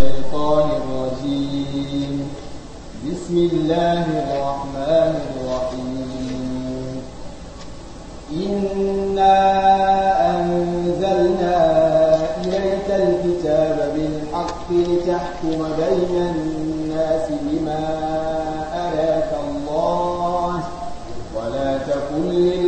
الشيطان الرجيم بسم الله الرحمن الرحيم إنا أنزلنا إليك الكتاب بالحق لتحكم بين الناس بما أراك الله ولا تكن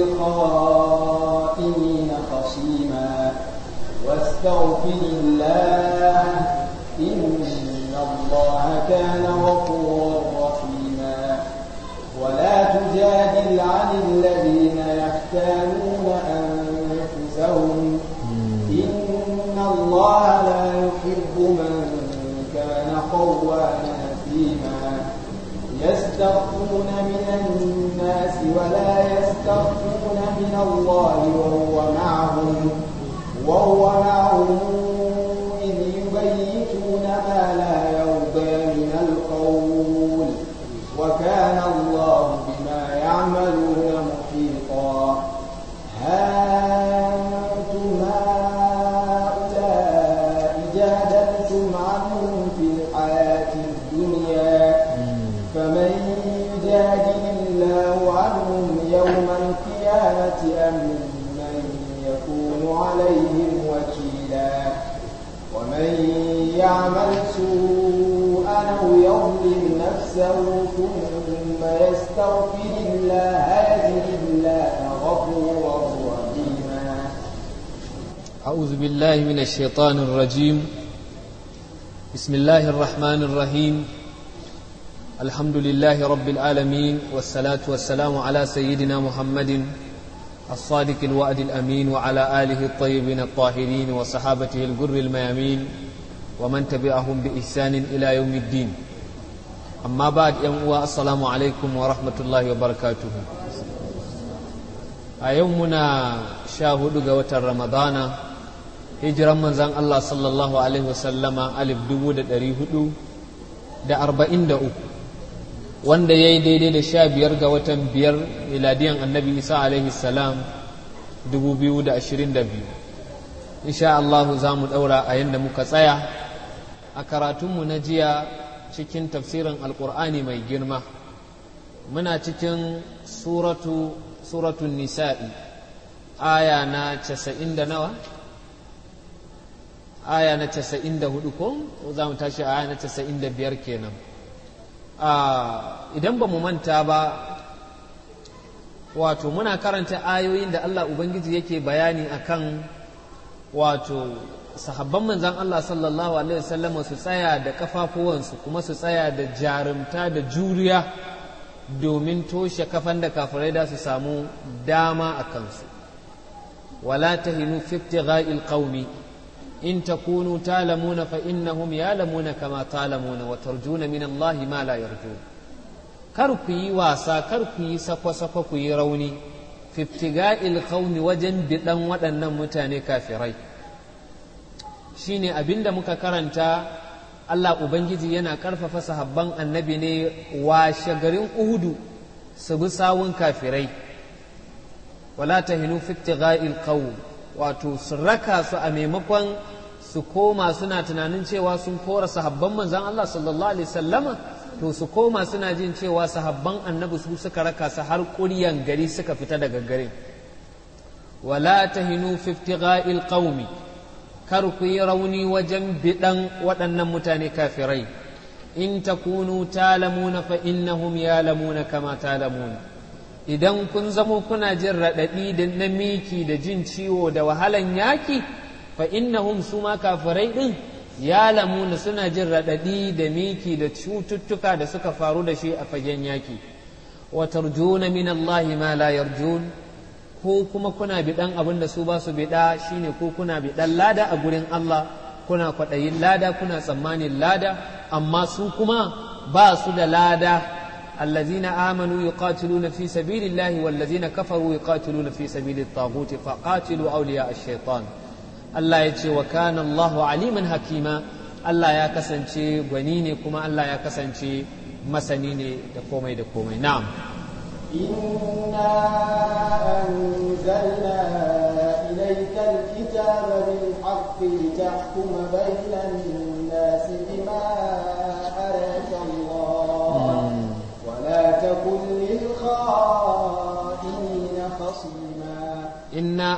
للخائنين خصيما واستغفر الله إن الله كان غفورا رحيما ولا تجادل عن الذين يختانون أنفسهم إن الله لا يحب من كان خوانا أثيما يستخفون من الناس ولا يستخفون من الله وهو معهم وهو معهم إذ يبيتون ما لا يرضى من القول وكان الله بما يعملون محيطا ها أنتم هؤلاء جادلتم عنهم في الحياة الدنيا فمن يجادل الله عنهم يوم القيامة أم من يكون عليهم وكيلا ومن يعمل سوءا أو يظلم نفسه ثم يستغفر الله يجد الله غفورا رحيما أعوذ بالله من الشيطان الرجيم بسم الله الرحمن الرحيم الحمد لله رب العالمين والصلاة والسلام على سيدنا محمد الصادق الوعد الأمين وعلى آله الطيبين الطاهرين وصحابته الجر الميامين ومن تبعهم بإحسان إلى يوم الدين أما بعد يوم السلام عليكم ورحمة الله وبركاته أيومنا شاهد قوة رمضان hijiran manzan Allah sallallahu Alaihi wasallama alif dubu da ɗari hudu da arba'in da uku wanda ya yi daidai da sha biyar ga watan biyar miladiyan annabi isa alaihi salam dubu biyu da ashirin da biyu insha Allah za mu ɗaura a yadda muka tsaya a karatunmu na jiya cikin tafsirin alƙur'ani mai girma muna cikin suratu suratun nisa'i aya na casa'in da nawa aya na casa'in da hudu ko za mu tashi aya na casa'in da biyar kenan idan ba mu manta ba wato muna karanta ayoyin da Allah Ubangiji yake bayani akan wato sahabban manzan Allah sallallahu alaihi wasallam su tsaya da kafafuwansu kuma su tsaya da jarumta da juriya domin toshe kafan da kafirai da su samu dama a kansu wala tahinu fi ibtigha'il qaumi إن تكونوا تعلمون فإنهم يعلمون كما تعلمون وترجون من الله ما لا يرجون كركي واسا كركي سكو سكو كي روني في ابتغاء القوم وجن بدن ودن متاني كافري shine abinda muka karanta Allah Ubangiji yana ƙarfafa sahabban annabi ne washe garin Uhudu su bi sawun kafirai wala tahinu fi ibtigha'il qawm wato su raka su a maimakon su koma suna tunanin cewa sun kora sahabban manzan Allah sallallahu alaihi sallama to su koma suna jin cewa sahabban annabi su suka raka su har ƙuryan gari suka fita daga garin wala tahinu fi ibtigha'il qaumi kar ku yi rauni wajen bidan waɗannan mutane kafirai in takunu talamuna fa innahum yalamuna kama talamuna idan kun zamo kuna jin raɗaɗi da na miki da jin ciwo da wahalan yaki fa innahum su ma kafirai ɗin ya lamuna suna jin raɗaɗi da miki da cututtuka da suka faru da shi a fagen yaki wa tarjuna min Allah ma la yarjun ko kuma kuna biɗan abin da su ba su biɗa shine ko kuna biɗan lada a gurin Allah kuna kwaɗayin lada kuna tsammanin lada amma su kuma ba su da lada الذين آمنوا يقاتلون في سبيل الله والذين كفروا يقاتلون في سبيل الطاغوت فقاتلوا أولياء الشيطان الله يتي وكان الله عليما حكيما الله يا كسنشي غنيني كما الله يا كسنشي مسنيني دكومي دكومي نعم إنا أنزلنا إليك الكتاب بالحق لتحكم بين الناس بما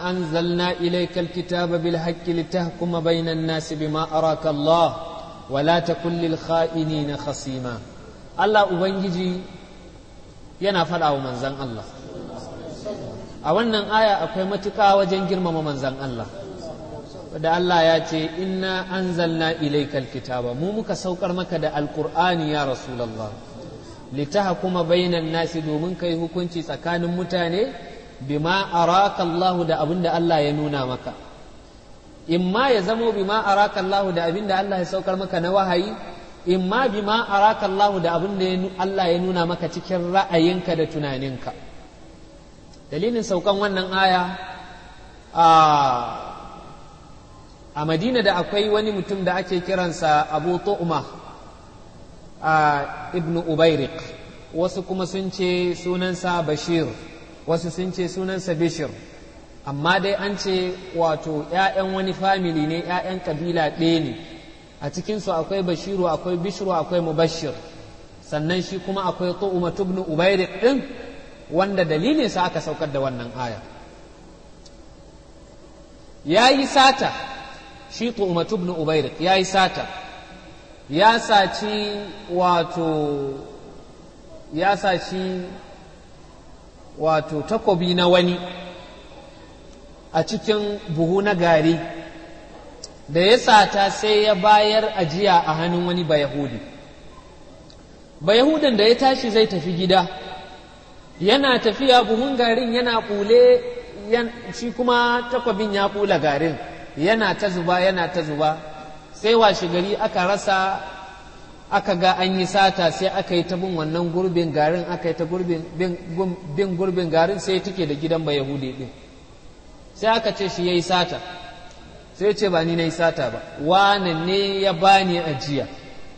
أنزلنا إليك الكتاب بالحق لتحكم بين الناس بما أراك الله ولا تكن للخائنين خصيما الله أبنجي yana faɗa wa manzan Allah a wannan aya akwai matuƙa wajen girmama manzan Allah da Allah ya ce inna anzalna ilaikal kitaba mu muka saukar maka da alƙur'ani ya rasulallah litahkuma bainan nasi domin kai hukunci tsakanin mutane bima araka Allahu da abin da Allah ya nuna maka imma ya zamo bima araka Allahu da abin da Allah ya saukar maka na wahayi imma bima araka Allahu da abin da Allah ya nuna maka cikin ra'ayinka da tunaninka dalilin saukan wannan aya a a Madina da akwai wani mutum da ake kiransa Abu Tu'ma a Ibn Ubayriq wasu kuma sun ce sunansa Bashir wasu sun ce sunansa bishir amma dai an ce wato ‘ya'yan wani famili ne ‘ya'yan kabila ɗaya ne a cikinsu akwai bashiru akwai bishiru akwai mubashir sannan shi kuma akwai tu'uma tubnu ubairik ɗin wanda dalilinsa aka saukar da wannan aya ya yi sata shi tu'uma tubnu ubairik ya yi sata ya saci wato ya saci wato takobi na wani a cikin buhu na gari da ya sata sai ya bayar ajiya a hannun wani bayahudi bayahudin da ya tashi zai tafi gida yana tafiya buhun garin yana ɓule shi kuma takwabin ya ɓula garin yana ta zuba yana ta zuba sai washe gari aka rasa aka ga an yi sata sai aka yi ta bin wannan gurbin garin aka yi ta bin gurbin garin sai take da gidan ba yahudi din sai aka ce shi ya yi sata sai ce ba ni na yi sata ba wane ne ya bani ajiya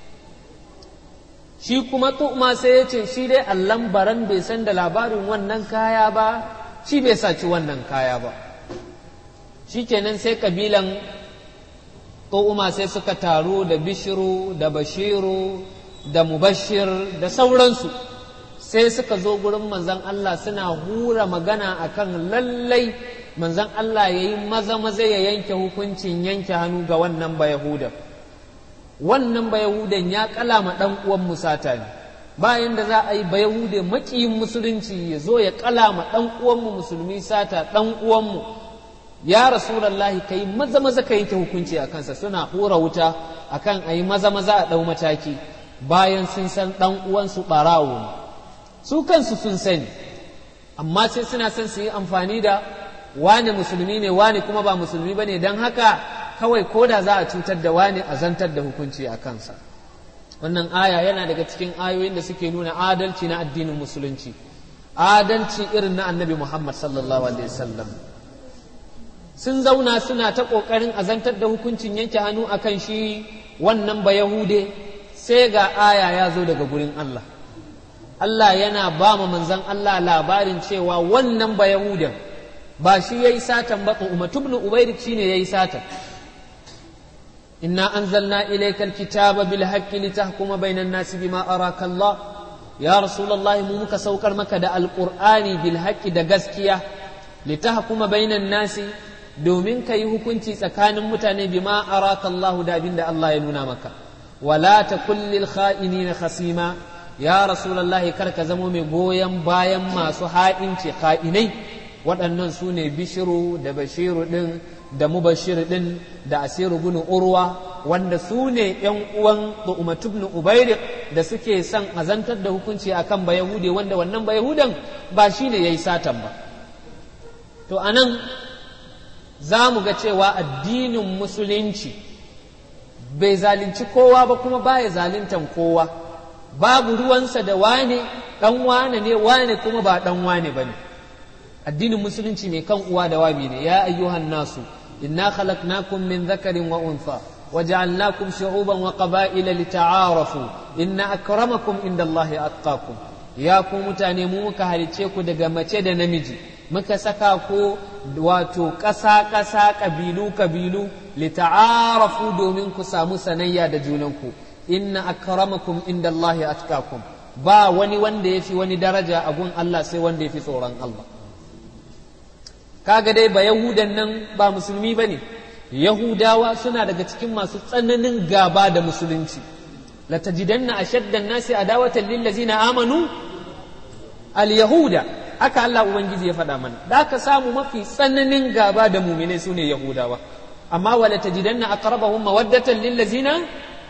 shi kuma tu'ma sai ya ce shi dai allan baran bai san da labarin wannan kaya ba shi bai saci wannan kaya ba shi kenan sai kabilan Umar sai suka taru da bishiru da bashiru da mubashir da sauransu sai suka zo gurin manzan Allah suna hura magana akan lallai manzan Allah ya yi maza maza ya yanke hukuncin yanke hannu ga wannan bayahudan wannan bayahudan ya kalama ɗan uwan musata ne bayan da za a yi bayahude maƙiyin musulunci ya zo ya kalama ɗan uwanmu musulmi sata ɗan uwanmu ya rasulallahi kai maza maza ka yanke hukunci a kansa suna hura wuta akan a yi maza maza a ɗau mataki bayan sun san ɗan uwansu ɓarawo ne su kansu sun sani amma sai suna son su yi amfani da wane musulmi ne wane kuma ba musulmi ba ne don haka kawai ko da za a cutar da wane a zantar da hukunci a kansa wannan aya yana daga cikin ayoyin da suke nuna adalci na addinin musulunci adalci irin na annabi muhammad sallallahu alaihi wasallam sun zauna suna ta ƙoƙarin azantar da hukuncin yanke hannu a kan shi wannan ba Yahude sai ga aya ya zo daga gurin Allah. Allah yana ba ma manzan Allah labarin cewa wannan ba Yahudan ba shi ya yi satan ba umatu ibn Ubairik shi ne ya yi satan. Inna anzalna ilayka alkitaba bil haqqi litahkuma bainan nasi bima araka Allah ya Rasulullahi mu muka saukar maka da alqur'ani bil haqqi da gaskiya litahkuma bainan nasi domin ka yi hukunci tsakanin mutane bima araka Allah da abin da Allah ya nuna maka wala ta kullil kha'inina khasima ya rasulullah kar ka zamo mai goyon bayan masu ha'inci kha'inai waɗannan su ne bishiru da bashiru ɗin da mubashir ɗin da asiru bin urwa wanda su ne ‘yan uwan Umatu ibn Ubairik da suke son azantar da hukunci akan Bayahude wanda wannan Bayahudan ba shi ne ya yi satan ba. To anan za mu ga cewa addinin musulunci bai zalunci kowa ba kuma baya zaluntan kowa babu ruwansa da wane ɗan wane ne wane kuma ba ɗan wane ba ne addinin musulunci mai kan uwa da wabi ne ya ayyuhan nasu inna khalaqnakum min dhakarin wa untha وجعلناكم شعوبا وقبائل لتعارفوا إن أكرمكم عند الله أتقاكم ya ku mutane mu muka halice ku daga mace da namiji muka saka ku wato ƙasa ƙasa ƙabilu ƙabilu lita'arafu domin ku samu sanayya da junanku inna akramakum inda Allahi atqakum ba wani wanda ya fi wani daraja a gun Allah sai wanda ya fi tsoron Allah kaga dai ba yahudan nan ba musulmi ba ne yahudawa suna daga cikin masu tsananin gaba da musulunci latajidanna ashaddan nasi adawatan lillazina amanu al-yahuda aka Allah ubangiji ya faɗa mana da aka samu mafi tsananin gaba da muminai sune yahudawa amma wala tajidanna aqrabahum mawaddatan lillazina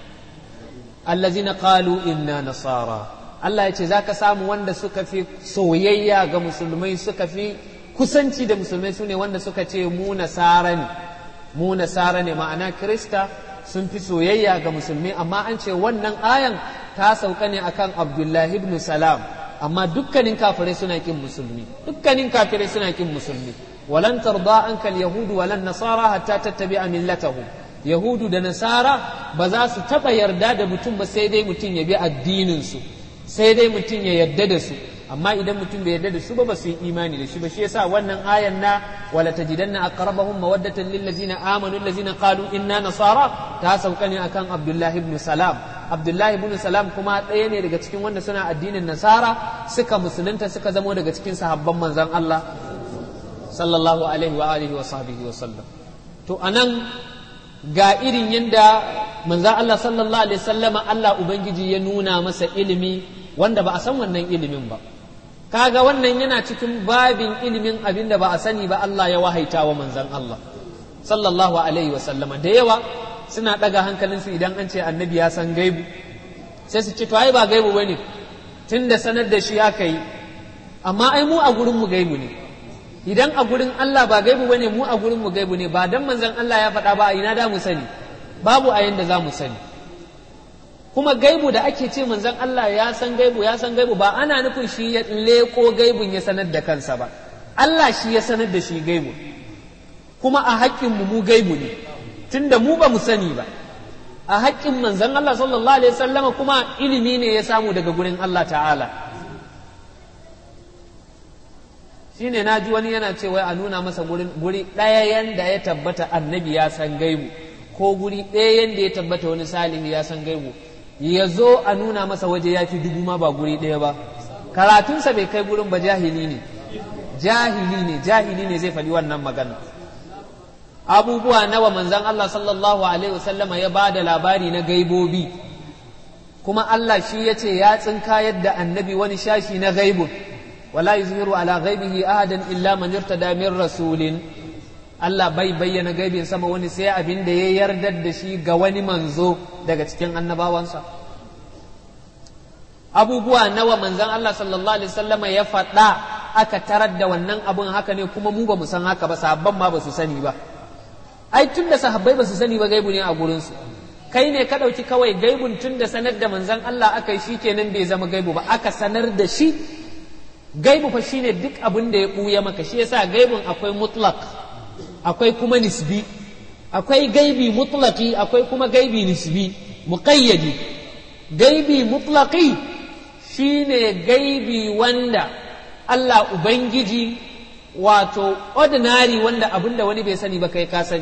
allazina qalu inna nasara Allah ya ce zaka samu wanda suka fi soyayya ga musulmai suka fi kusanci da musulmai sune wanda suka ce mu nasara ne mu nasara ne ma'ana krista sun fi soyayya ga musulmi amma an ce wannan ayan ta sauka ne akan abdullahi ibn salam amma dukkanin kafirai suna kin musulmi dukkanin kafirai suna kin musulmi walan tarda ankal yahudu walan nasara hatta tattabi'a millatahum yahudu da nasara ba za su taba yarda da mutum ba sai dai mutum ya bi addinin su sai dai mutum ya yarda da su amma idan mutum bai yarda da su ba ba su yi imani da shi ba shi yasa wannan ayan na wala tajidanna aqrabahum mawaddatan lil ladzina amanu allazina qalu inna nasara ta sauka ne akan abdullah ibn salam abdullah ibn salam kuma ɗaya ne daga cikin wanda suna addinin nasara suka musulunta suka zamo daga cikin sahabban manzon Allah sallallahu alaihi wa alihi wa sahbihi wa sallam to anan ga irin yanda manzon Allah sallallahu alaihi wasallama Allah ubangiji ya nuna masa ilimi wanda ba a san wannan ilimin ba kaga wannan yana cikin babin ilimin abin da ba a sani ba Allah ya wahaita wa manzan Allah sallallahu alaihi wa sallama da yawa suna daga hankalinsu idan an ce annabi ya san gaibu sai su ce to ai ba gaibu bane tunda sanar da shi aka yi amma ai mu a gurin mu gaibu ne idan a gurin Allah ba gaibu bane mu a gurin mu gaibu ne ba dan manzan Allah ya faɗa ba a ina da mu sani babu a yanda za mu sani kuma gaibu da ake ce manzon Allah ya san gaibu ya san gaibu ba ana nufin shi ya leko gaibun ya sanar da kansa ba Allah shi ya sanar da shi gaibu kuma a haƙƙin mu mu gaibu ne tunda mu ba mu sani ba a haƙƙin manzon Allah sallallahu alaihi wasallama kuma ilimi ne ya samu daga gurin Allah ta'ala shine na ji wani yana cewa a nuna masa guri ɗaya yanda ya tabbata annabi ya san gaibu ko guri ɗaya yanda ya tabbata wani salihi ya san gaibu ya zo a nuna masa waje ya fi dubu ma ba guri ɗaya ba karatunsa bai kai gurin ba jahili ne jahili ne jahili ne zai faɗi wannan magana abubuwa nawa manzan Allah sallallahu alaihi wasallama ya ba da labari na gaibobi kuma Allah shi ya ce ya tsinka yadda annabi wani shashi na gaibun wala yuzhiru ala ghaibihi ahadan illa man irtada min rasulin Allah bai bayyana gaibin sama wani sai abin da ya yardar da shi ga wani manzo daga cikin annabawansa abubuwa nawa manzan Allah sallallahu alaihi wasallama ya faɗa aka tarar da wannan abun haka ne kuma mu ba mu san haka ba sahabban ma ba su sani ba ai tun da sahabbai ba su sani ba gaibu ne a gurinsu kai ne ka ɗauki kawai gaibun tun da sanar da manzan Allah aka yi shi kenan bai zama gaibu ba aka sanar da shi gaibu fa shine duk abin da ya ɓuya maka shi yasa gaibun akwai mutlaq akwai kuma nisbi akwai gaibi mutlaqi akwai kuma gaibi nisbi muqayyadi gaibi mutlaqi shine gaibi wanda Allah ubangiji wato ordinary wanda abin da wani bai sani ba kai ka sani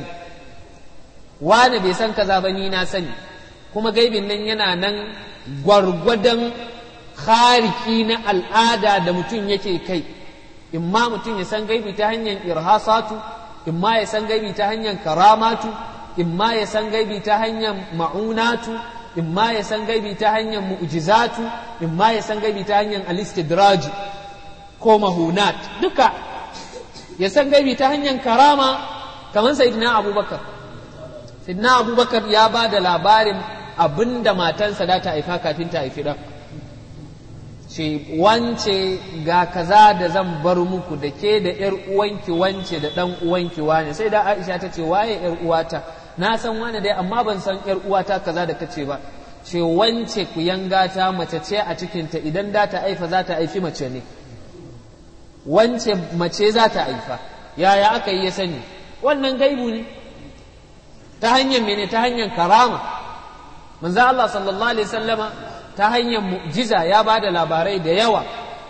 wani bai san kaza ba ni na sani kuma gaibin nan yana nan gwargwadon khariki na al'ada da mutum yake kai imma mutum ya san gaibi ta hanyar irhasatu imma ya san gaibi ta hanyar karamatu imma ya san gaibi ta hanyar ma'unatu imma ya san gaibi ta hanyar mu'jizatu imma ya san gaibi ta hanyar alistidraji ko mahunat duka ya san gaibi ta hanyar karama kamar sayyidina abubakar sayyidina abubakar ya ba da labarin abinda matansa da ta haifa kafin ta haifi ɗan ce wance ga kaza da zan bar muku da ke da ‘yar uwanki wance da ɗan uwanki wane sai da aisha ta ce waye ‘yar uwata na san wane dai amma ban san ‘yar uwata kaza da kace ba ce wance ku yanga ta mace ce a cikinta idan da ta haifa za ta haifi mace ne wance mace za ta haifa yaya aka yi ya sani wannan gaibu ne ta hanyar mene ta hanyar karama manzo Allah sallallahu alaihi wasallama ta hanyar mu'jiza ya ba da labarai da yawa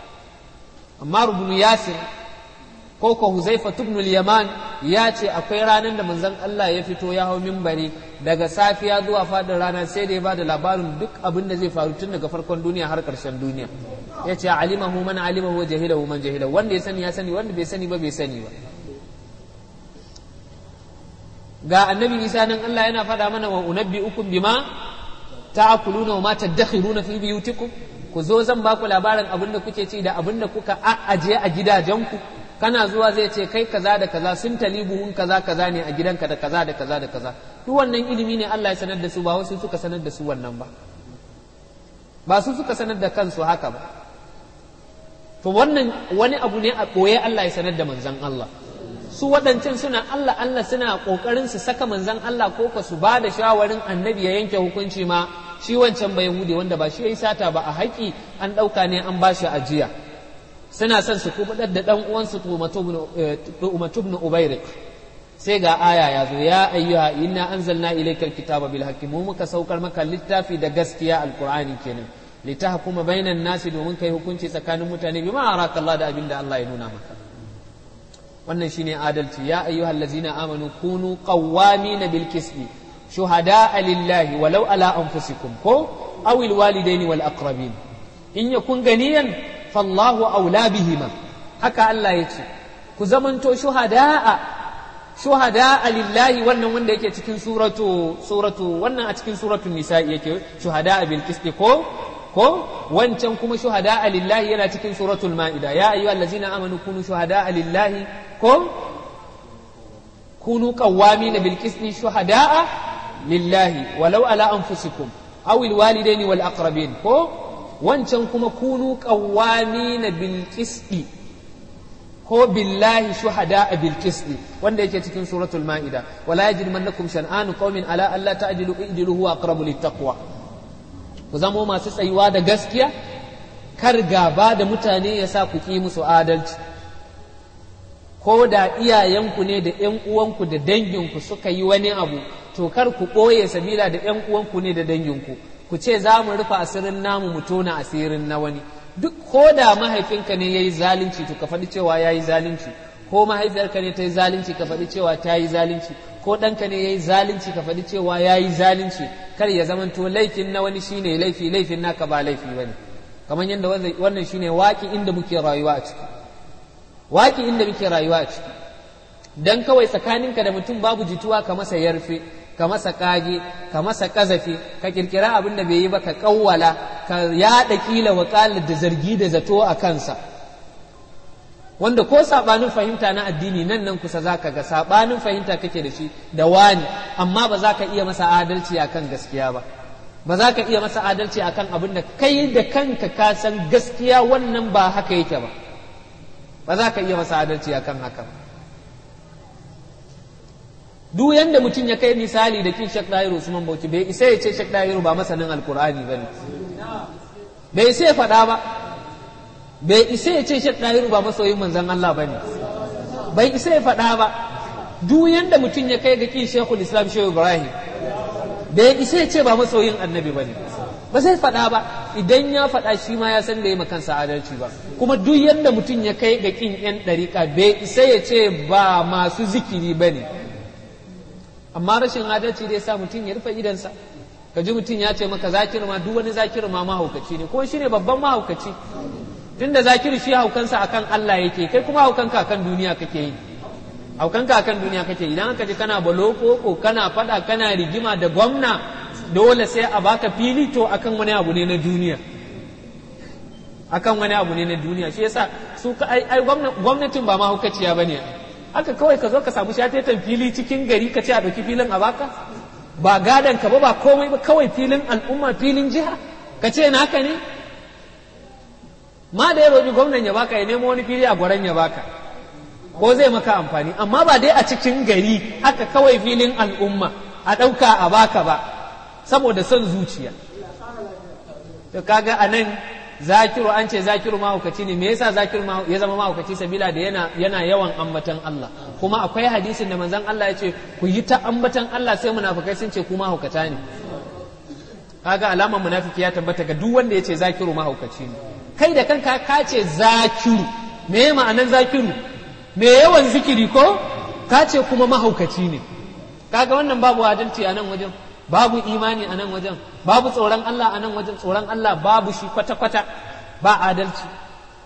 amma rubunu yasir ko ko huzaifa ibn yaman ya ce akwai ranar da manzon Allah ya fito ya hau mimbari daga safiya zuwa fadin rana sai da ya ba da labarin duk abin da zai faru tun daga farkon duniya har karshen duniya ya ce alimahu man alimahu wa jahilahu man jahilahu wanda ya sani ya sani wanda bai sani ba bai sani ba ga annabi isa nan Allah yana faɗa mana wa unabbi ukum bima ta'kuluna wa ma tadakhiruna fi biyutikum ku zo zan baku labarin abin da kuke ci da abin da kuka ajiye a gidajenku kana zuwa zai ce kai kaza da kaza sun tali buhun kaza kaza ne a gidanka da kaza da kaza da kaza duk wannan ilimi ne Allah ya sanar da su ba wasu suka sanar da su wannan ba ba su suka sanar da kansu haka ba to wannan wani abu ne a ɓoye Allah ya sanar da manzan Allah su waɗancan suna Allah Allah suna ƙoƙarin su saka manzan Allah ko ka su ba da shawarin annabi ya yanke hukunci ma shi wancan bai hude wanda ba shi ya yi sata ba a haƙi an ɗauka ne an ba shi ajiya suna son su kubuɗar da ɗan uwansu Umatu ibn Ubairik sai ga aya ya zo ya ayyuha inna anzalna ilaykal kitaba bil haqqi mu muka saukar maka littafi da gaskiya alqur'ani kenan litahkuma bainan nasi domin kai hukunci tsakanin mutane bima araka Allah da abinda Allah ya nuna maka wannan shine adalci ya ayyuhal ladzina amanu kunu qawwamin bil qisti shuhada'a lillahi walau ala anfusikum ko aw al walidaini wal aqrabin in yakun ganiyan fallahu aula bihima haka Allah ya ce ku zamanto shuhada'a shuhada'a lillahi wannan wanda yake cikin suratu suratu wannan a cikin suratul nisa'i yake shuhada'a bil qisti ko ko wancan kuma shuhada lillahi yana cikin suratul ma'ida ya ayyuha allazina amanu kunu shuhada lillahi ko kunu qawwamin bil qisti shuhada lillahi walau ala anfusikum aw al walidaini wal aqrabin ko wancan kuma kunu qawwamin bil qisti ko billahi shuhada bil qisti wanda yake cikin suratul ma'ida wala yajrimannakum shan'anu qaumin ala alla ta'dilu i'dilu huwa aqrabu lit taqwa ku zamo masu tsayuwa da gaskiya kar gaba da mutane ya sa ku ƙi musu adalci ko da iyayenku ne da ‘yan uwanku da danginku suka yi wani abu to kar ku ɓoye sabila da ‘yan uwanku ne da danginku ku ce za mu rufe asirin namu mu tona asirin na wani duk ko da mahaifinka ne ya yi zalunci to ka faɗi cewa ya yi zalunci ko mahaifiyarka ne ta yi zalunci ka faɗi cewa ta yi zalunci ko ɗanka ne ya yi zalunci ka faɗi cewa ya yi zalunci kar ya zamanto laifin na wani shine laifi laifin naka ba laifi bane kamar yadda wannan shine waki inda muke rayuwa a ciki waki inda muke rayuwa a ciki dan kawai tsakaninka da mutum babu jituwa ka masa yarfe ka masa kage ka masa kazafi ka kirkira abin da bai yi ba ka kawwala ka yaɗa kila wakalar da zargi da zato a kansa wanda ko sabanin fahimta na addini nan nan kusa zaka ga sabanin fahimta kake da shi da wani amma ba za ka iya masa adalci akan gaskiya ba ba za ka iya masa adalci akan abin da kai da kanka ka san gaskiya wannan ba haka yake ba ba za ka iya masa adalci akan haka duk yanda mutum ya kai misali da kin Sheikh Dahir Usman Bauchi bai isa ya ce Sheikh Dahir ba masanin Alkur'ani bane bai isa ya faɗa ba bai isa ya ce Sheikh Dahiru ba masoyin manzon Allah ba ne bai isa ya faɗa ba duk yanda mutum ya kai ga kin Sheikhul Islam Shehu Ibrahim bai isa ya ce ba masoyin annabi ba ne ba zai faɗa ba idan ya faɗa shi ma ya san da ya kansa adalci ba kuma duk yanda mutum ya kai ga kin yan ɗariƙa bai isa ya ce ba masu zikiri ba ne amma rashin adalci dai sa mutum ya rufe idansa ka ji mutum ya ce maka zakir ma duk wani zakir ma mahaukaci ne ko shi ne babban mahaukaci tunda zakiru shi haukansa akan Allah yake kai kuma haukanka akan duniya kake yi haukanka akan duniya kake yi idan aka ji kana baloko ko kana fada kana rigima da gwamna dole sai a baka fili to akan wani abu ne na duniya akan wani abu ne na duniya shi yasa su ka ai, ai gwamnatin ba ma hukaciya bane haka kawai ka zo ka samu shatetan fili cikin gari ka ce a ɗauki filin a baka ba gadan ka ba ba komai ba kawai filin al'umma filin jiha ka ce naka ne ma da ya roƙi gwamnan ya baka ya nemo wani fili a gwaran ya baka ko zai maka amfani amma ba dai a cikin gari haka kawai filin al'umma a ɗauka a baka ba saboda son zuciya to kaga a nan zakiru an ce zakiru mahaukaci ne me yasa zakiru ya zama mahaukaci sabila da yana yana yawan ambatan Allah kuma akwai hadisin da manzon Allah ya ce ku yi ta ambatan Allah sai munafikai sun ce ku mahaukata ne kaga alamar munafiki ya tabbata ga duk wanda ya ce zakiru mahaukaci ne kai da kanka ka ce zakiru me ma'anan zakiru me yawan zikiri ko ka ce kuma mahaukaci ne kaga wannan babu adalci a nan wajen babu imani a nan wajen babu tsoron Allah a nan wajen tsoron Allah babu shi kwata-kwata ba adalci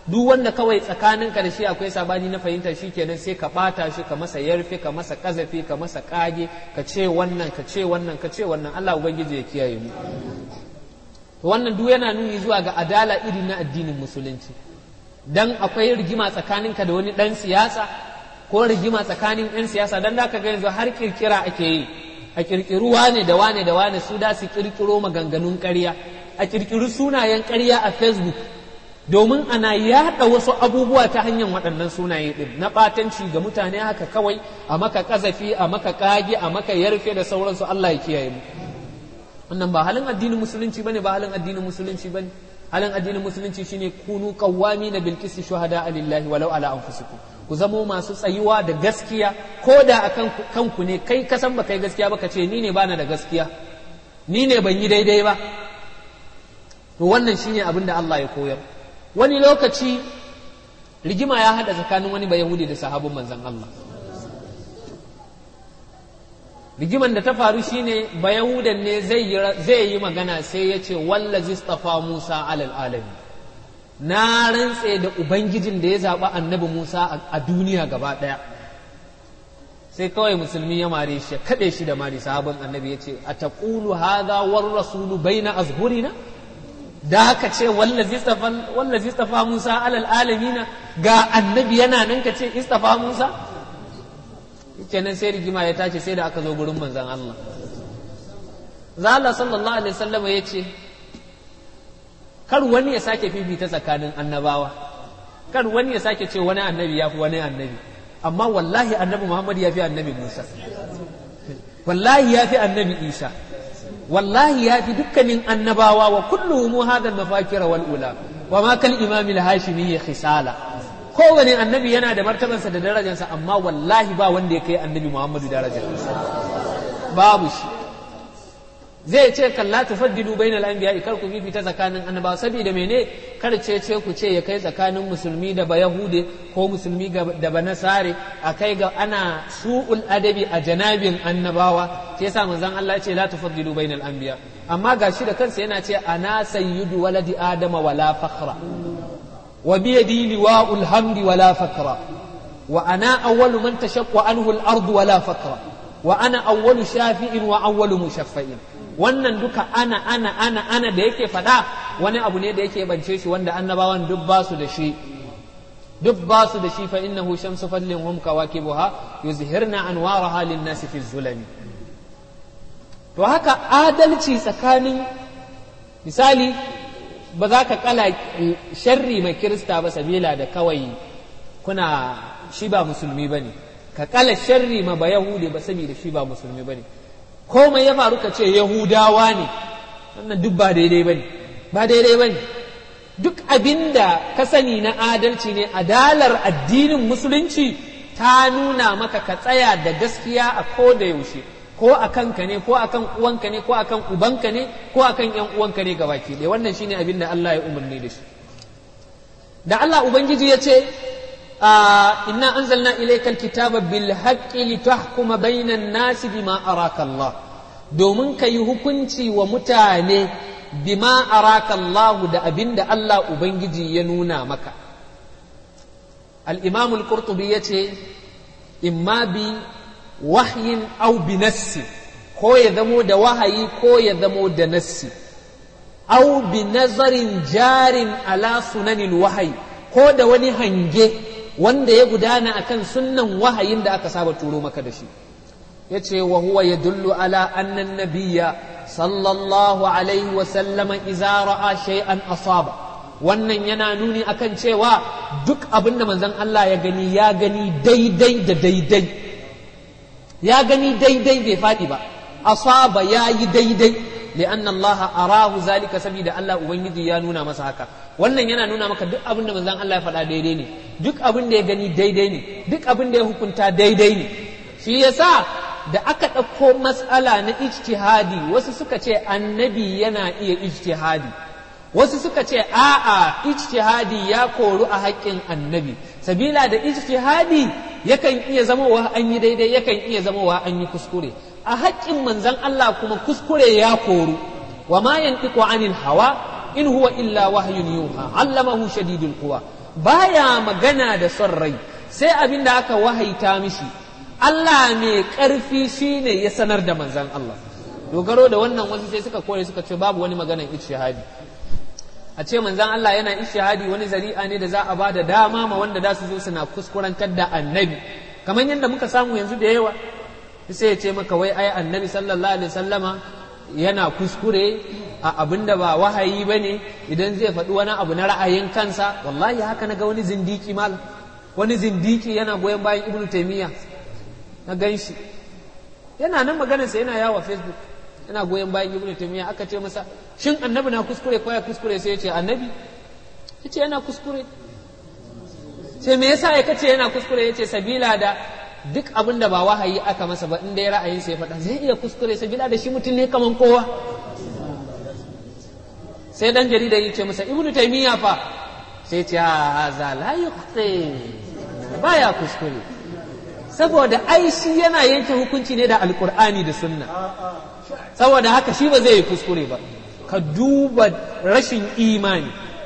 duk wanda kawai tsakaninka da shi akwai sabani na fahimta shi kenan sai ka bata shi ka masa yarfe ka masa kazafi ka masa kage ka ce wannan ka ce wannan ka ce wannan Allah ubangiji ya kiyaye mu wannan duk yana nuni zuwa ga adala iri na addinin musulunci dan akwai rigima tsakaninka da wani dan siyasa ko rigima tsakanin yan siyasa dan da ka ga yanzu har kirkira ake yi a kirkiru wane da wane da wane su da su kirkiro maganganun ƙarya a kirkiri sunayen ƙarya a facebook domin ana yaɗa wasu abubuwa ta hanyar waɗannan sunaye ɗin na ɓatanci ga mutane haka kawai a maka ƙazafi a maka ƙage a maka yarfe da sauransu Allah ya kiyaye mu wannan ba halin addinin musulunci bane ba halin addinin musulunci bane halin addinin musulunci shine kunu qawwami na bil qisti shuhada lillahi walau ala anfusikum ku zamo masu tsayuwa da gaskiya ko da akan kanku ne kai ka san ba kai gaskiya ba ka ce ni ne bana da gaskiya ni ne ban yi daidai ba to wannan shine abin da Allah ya koyar wani lokaci rigima ya hada tsakanin wani bayahudi da sahabin manzon Allah rigiman da ta faru shine bayahudan ne zai yi magana sai ya ce wallazi stafa Musa alal alami na rantse da ubangijin da ya zaɓi annabi Musa a duniya gaba ɗaya sai kawai musulmi ya mare shi kaɗe shi da mari sahabin annabi ya ce a taƙulu haza war rasulu baina azhurina da haka ce wallazi istafa Musa alal alamina ga annabi yana nan ka ce istafa Musa kenan sai rigima ya tashi sai da aka zo gurin manzon Allah Zala sallallahu alaihi wasallam ya ce kar wani ya sake fifita tsakanin annabawa kar wani ya sake ce wani annabi ya fi wani annabi amma wallahi annabi Muhammad ya fi annabi Musa wallahi ya fi annabi Isa wallahi ya fi dukkanin annabawa wa kulluhum hadha al-mafakira wal ula wa ma kal imam al-hashimi khisala kowane annabi yana da martabansa da darajarsa amma wallahi ba wanda ya kai annabi Muhammadu darajar babu shi zai ce kalla tufaddilu bainal anbiya kar ku fifita tsakanin annabawa saboda mene kar ce ce ku ce ya kai tsakanin musulmi da bayahude ko musulmi da banasare a kai ga ana su'ul adabi a janabin annabawa sai yasa manzon Allah ya ce la tufaddilu bainal anbiya amma gashi da kansa yana ce ana sayyidu waladi adama wala fakhra wa bi yadi liwa'ul hamdi wala fakra wa ana awwalu man tashaqqa anhu al-ardu wala fakra wa ana awwalu shafi'in wa awwalu mushaffa'in wannan duka ana ana ana ana da yake faɗa wani abu ne da yake bance shi wanda annabawan duk ba su da shi duk ba su da shi fa innahu shamsu fadlin hum kawakibuha yuzhirna anwaraha lin-nasi fi zulami to haka adalci tsakanin misali ba za ka kala sharri mai kirista ba sabila da kawai kuna shi ba musulmi bane ka kala sharri ma ba yahudi ba saboda shi ba musulmi bane komai ya faru ka ce yahudawa ne wannan duk ba daidai bane ba daidai bane duk abinda ka sani na adalci ne adalar addinin musulunci ta nuna maka ka tsaya da gaskiya a ko da yaushe ko a kanka ne ko a kan uwanka ne ko a kan ubanka ne ko a kan yan uwanka ne gabaki ɗaya wannan shine abin da Allah ya umarni da shi da Allah ubangiji ya ce inna anzalna ilayka alkitaba bil haqqi litahkuma bainan nasi bima araka Allah domin ka yi hukunci wa mutane bima araka Allah da abin da Allah ubangiji ya nuna maka al-imam al-qurtubi yace imma bi wahyin au bi nassi ko ya zamo da wahayi ko ya zamo da nassi au bi nazarin jarin ala sunanin wahayi ko da wani hange wanda ya gudana akan sunnan wahayin da aka saba turo maka da shi ya ce wa huwa ya dullu ala annan nabiyya sallallahu alaihi wa sallama iza ra'a shay'an asaba wannan yana nuni akan cewa duk abin da manzon Allah ya gani ya gani daidai da daidai ya gani daidai bai faɗi ba asaba ya yi daidai li'anna Allah arahu zalika saboda Allah ubangiji ya nuna masa haka wannan yana nuna maka duk abin da manzon Allah ya faɗa daidai ne duk abin da ya gani daidai ne duk abin da ya hukunta daidai ne shi yasa da aka ɗauko matsala na ijtihadi wasu suka ce annabi yana iya ijtihadi wasu suka ce a'a ijtihadi ya koru a haƙƙin annabi sabila da ijtihadi yakan iya zamowa an yi daidai yakan iya zamowa an yi kuskure a haƙƙin manzon Allah kuma kuskure ya koru wa ma yantiqu anil hawa in huwa illa wahyun yuha allamahu shadidul quwa baya magana da son rai sai abin da aka wahaita mishi Allah mai ƙarfi shine ya sanar da manzan Allah dogaro da wannan wasu sai suka kore suka ce babu wani maganan ishihadi a ce manzan Allah yana ishihadi wani zari'a ne da za a ba da dama ma wanda za su zo suna kuskurantar da annabi kamar yadda muka samu yanzu da yawa sai ya ce maka wai ai annabi sallallahu alaihi wasallama yana kuskure a abin da ba wahayi ba ne idan zai faɗi wani abu na ra'ayin kansa wallahi haka na ga wani zindiki mal wani zindiki yana goyon bayan ibnu taimiyya na gan shi yana nan maganarsa yana yawa facebook yana goyon bayan ibnu taimiyya aka ce masa shin annabi na kuskure ko ya kuskure sai ya ce annabi ya ce yana kuskure sai me yasa ya kace yana kuskure ya ce sabila da duk abin da ba wahayi aka masa ba in dai ra'ayin sai faɗa zai iya kuskure sabila da shi mutum ne kaman kowa sai dan jarida ya ce masa ibnu taymiya fa sai ce haza la yuqti baya kuskure saboda ai shi yana yanke hukunci ne da alqur'ani da sunna saboda haka shi ba zai yi kuskure ba ka duba rashin imani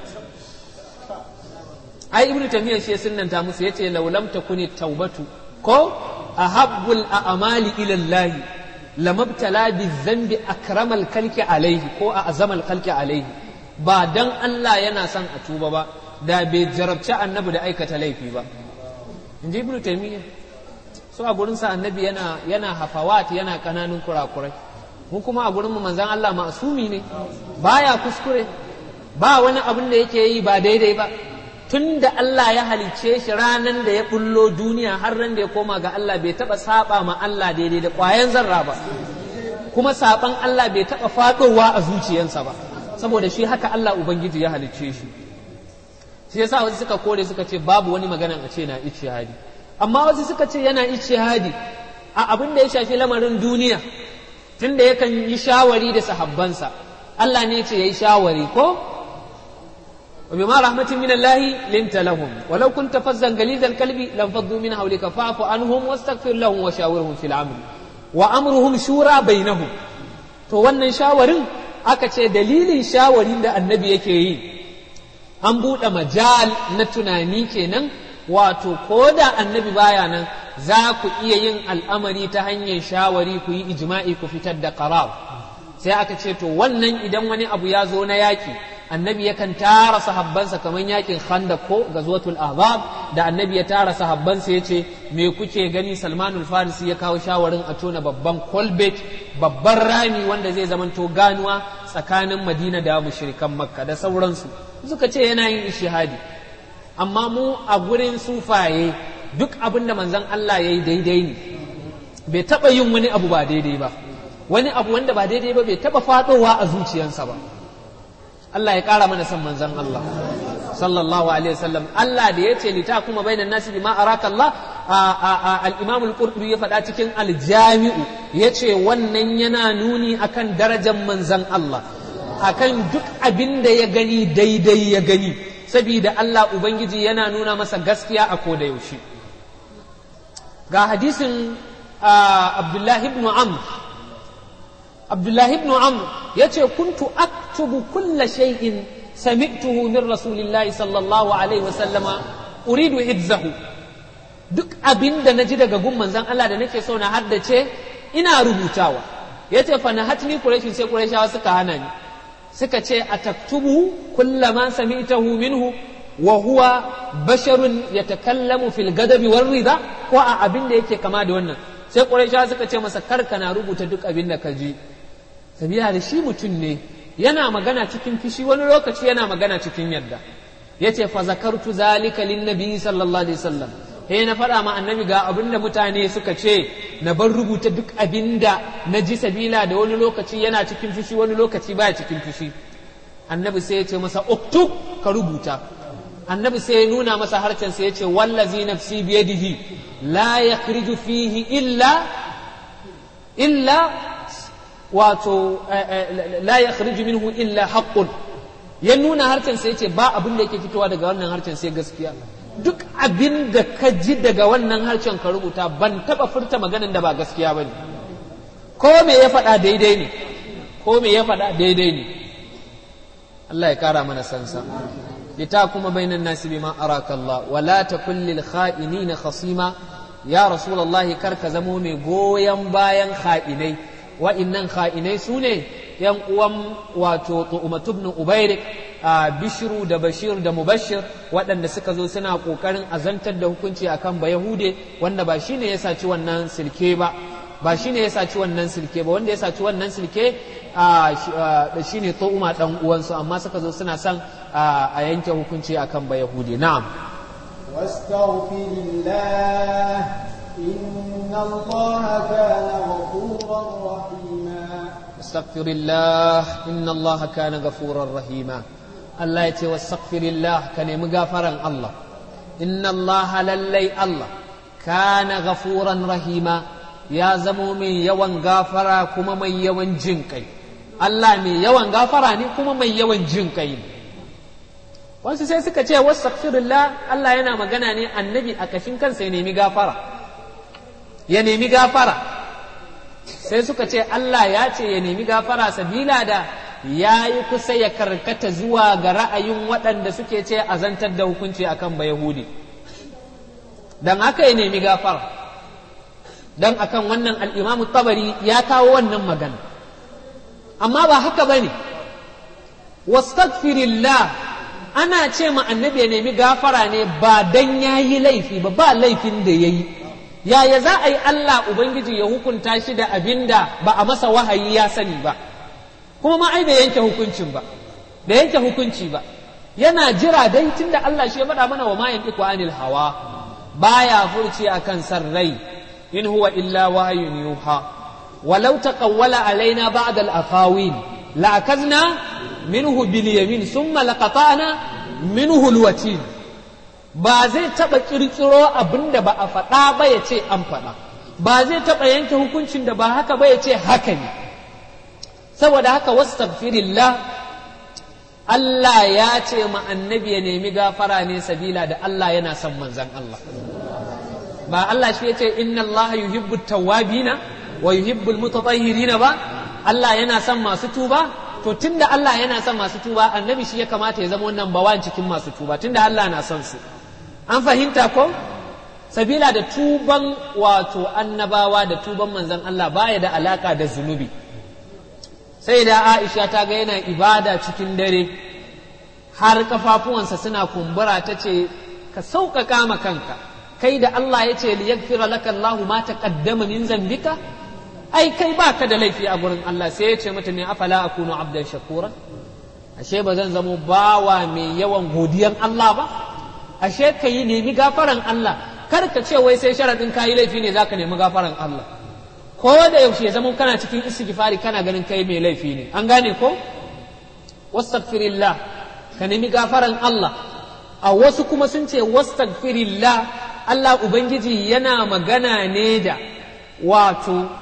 ai ibnu taymiya shi sunnanta musu yace law lam takuni taubatu ko ahabbul a'mali ila Allah lamabtala bizambi akramal kalki alaihi ko a azamal kalki alaihi ba dan Allah yana son a tuba ba da bai jarabci annabi da aikata laifi ba in ji ibnu taymiya so a gurin sa annabi yana yana hafawat yana kananun kurakurai mu kuma a gurin mu manzon Allah masumi ne baya kuskure ba wani abin da yake yi ba daidai ba tun da Allah ya halicce shi ranan da ya bullo duniya har ran da ya koma ga Allah bai taba saba ma Allah daidai da kwayan zarra ba kuma saban Allah bai taba fadowa a zuciyarsa ba saboda shi haka Allah ubangiji ya halicce shi shi yasa wasu suka kore suka ce babu wani maganan a ce na ijtihadi amma wasu suka ce yana ijtihadi a abin da ya shafi lamarin duniya tunda yakan yi shawari da sahabbansa Allah ne ce yayi shawari ko وبما رحمة من الله لنت لهم ولو كنت فزا غليظ القلب لانفضوا من حولك فاعف عنهم واستغفر لهم وشاورهم في الامر وامرهم شورى بينهم to wannan shawarin aka ce dalilin shawarin da annabi yake yi an buɗe majal na tunani kenan wato ko da annabi baya nan za ku iya yin al'amari ta hanyar shawari ku yi ijma'i ku fitar da qarar sai aka ce to wannan idan wani abu ya zo na yaƙi annabi yakan tara sahabbansa kamar yakin khandaq ko gazwatul ahzab da annabi ya tara sahabbansa ya ce me kuke gani salmanul farisi ya kawo shawarin a tona babban kolbet babban rami wanda zai zamanto ganuwa tsakanin madina da mushrikan makka da sauransu suka ce yana yin ishihadi amma mu a gurin sufaye duk abin da manzon Allah ya yi daidai ne bai taɓa yin wani abu ba daidai ba wani abu wanda ba daidai ba bai taɓa faɗowa a zuciyarsa ba Allah ya ƙara mana son manzon Allah sallallahu alaihi wasallam Allah da yace lita kuma bainan nasi bima araka Allah al-Imam al-Qurtubi ya faɗa cikin al-Jami'u yace wannan yana nuni akan darajar manzon Allah akan duk abin da ya gani daidai ya gani saboda Allah ubangiji yana nuna masa gaskiya a koda yaushe ga hadisin Abdullahi ibn Amr Abdullahi ibn Amr yace kuntu aktubu kulla shay'in sami'tuhu min rasulillahi sallallahu alaihi wasallama uridu hibzahu duk abin da naji daga gun manzon Allah da nake so na haddace ina rubutawa yace fa nahatni quraish sai quraishawa suka hana ni suka ce ataktubu kullama sami'tahu minhu wa huwa basharun yatakallamu fil gadabi war rida ko a abin da yake kama da wannan sai quraishawa suka ce masa karka na rubuta duk abin da ka ji sabila da shi mutum ne yana magana cikin fishi wani lokaci yana magana cikin yadda yace fa zakartu zalika lin nabi sallallahu alaihi wasallam he na faɗa ma annabi ga abin da mutane suka ce na bar rubuta duk abin da na ji sabila da wani lokaci yana cikin fishi wani lokaci baya cikin fishi annabi sai ya ce masa uktub ka rubuta annabi sai ya nuna masa harcen sai ya ce wallazi nafsi biyadihi la yakhriju fihi illa illa wato la yakhriju minhu illa haqqun ya nuna harcen sai yace ba abin da yake fitowa daga wannan harcen sai gaskiya duk abin da ka ji daga wannan harcen ka rubuta ban taba furta maganin da ba gaskiya bane ko me ya faɗa daidai ne ko me ya faɗa daidai ne Allah ya kara mana sansa لتحكم بين الناس بما أراك الله ولا تكن للخائنين خصيما يا رسول الله كرك زمومي غويا بايا خائني وإنن خائني سوني yan uwan wato tu'umatu ibn ubairik a bishiru da bashir da mubashir waɗanda suka zo suna ƙoƙarin azantar da hukunci akan ba yahude wanda ba shine ya saci wannan silke ba ba shine ya saci wannan silke ba wanda ya saci wannan silke da shine tu'uma dan uwansu amma suka zo suna son a yanke hukunci akan ba yahude na'am واستغفر الله إن الله كان غفورا رحيما استغفر الله إن الله كان غفورا رحيما الله يتي واستغفر الله كان مغفرا الله إن الله للي الله كان غفورا رحيما يا زمو من يوان غافرا كما من يوان جنكي الله من يوان غافرا ني كما من يوان جنكي wasu sai suka ce wastaghfirullah Allah yana magana ne annabi a kashin kansa ya nemi gafara ya nemi gafara sai suka ce Allah ya ce ya nemi gafara sabila da ya yi kusa ya karkata zuwa ga ra'ayin waɗanda suke ce a zantar da hukunci akan ba Yahudi don haka ya nemi gafara don akan wannan al'imamu tabari ya kawo wannan magana amma ba haka ba ne wastagfirillah ana ce ma annabi ya nemi gafara ne ba dan ya yi laifi ba ba laifin da ya yi yaya za a yi Allah Ubangiji ya hukunta shi da abin da ba a masa wahayi ya sani ba kuma ma ai bai yanke hukuncin ba bai yanke hukunci ba yana jira dai tunda Allah shi ya faɗa mana wa ma yantiqu anil hawa baya furci akan san rai in huwa illa wahyun yuha walau taqawwala alaina ba'da al-aqawil la akazna minhu bil yamin thumma laqata'na minhu al-watin ba zai taɓa ƙirƙiro abin da ba a faɗa ba ya ce an faɗa ba zai taɓa yanke hukuncin da ba haka ba ya ce haka ne saboda haka wastaghfirillah Allah ya ce ma annabi ya nemi gafara ne sabila da Allah yana son manzan Allah ba Allah shi ya ce inna Allah yuhibbu tawwabina wa yuhibbu almutatahhirina ba Allah yana son masu tuba to tunda Allah yana son masu tuba annabi shi ya kamata ya zama wannan bawan cikin masu tuba tunda Allah na son su an fahimta ko sabila da tuban wato annabawa da tuban manzan Allah baya da alaka da zunubi sai da Aisha ta ga yana ibada cikin dare har kafafuwansa suna kumbura ta ce ka sauƙaƙa ma kanka kai da Allah ya ce liyaghfira laka Allahu ma taqaddama min zambika ai kai baka da laifi a gurin Allah sai ya ce mata ne afala akunu abdan shakura ashe ba zan zamo bawa mai yawan godiyan Allah ba ashe ka yi nemi gafaran Allah kar ka ce wai sai sharaɗin kayi laifi ne zaka nemi gafaran Allah ko da yaushe zama kana cikin istighfari kana ganin kai mai laifi ne an gane ko wastaghfirillah ka nemi gafaran Allah a wasu kuma sun ce wastaghfirillah Allah ubangiji yana magana ne da wato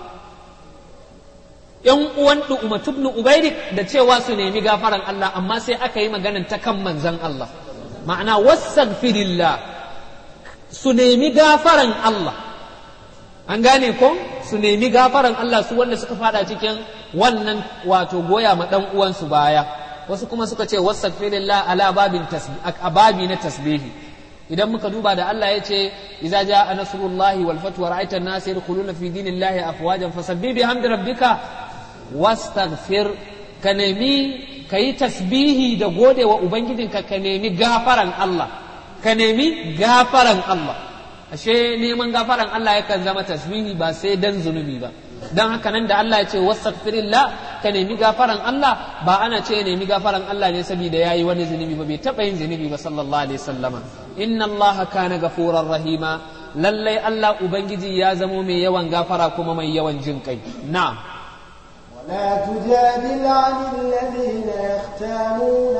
‘yan uwan Umatu ibn Ubairik da cewa su nemi gafaran Allah amma sai aka yi maganan ta kan manzan Allah ma'ana wastaghfirillah su nemi gafaran Allah an gane ko su nemi gafaran Allah su wanda suka fada cikin wannan wato goya ma dan uwansu baya wasu kuma suka ce wastaghfirillah ala babin babi na tasbihi idan muka duba da Allah ya ce idza jaa nasrullahi wal fathu wa ra'aita an-nasa yadkhuluna fi dinillahi afwajan fasabbih bihamdi rabbika wastaghfir ka nemi ka yi tasbihi da gode wa ubangijinka ka nemi gafaran Allah ka nemi gafaran Allah ashe neman gafaran Allah yakan zama tasbihi ba sai dan zunubi ba dan haka nan da Allah ya ce wastaghfirillah ka nemi gafaran Allah ba ana ce nemi gafaran Allah ne saboda yayi wani zunubi ba bai taba yin zunubi ba sallallahu alaihi wasallama inna Allah kana gafurar rahima lallai Allah ubangiji ya zamo mai yawan gafara kuma mai yawan jin kai na'am ولا تجادل عن الذين يختانون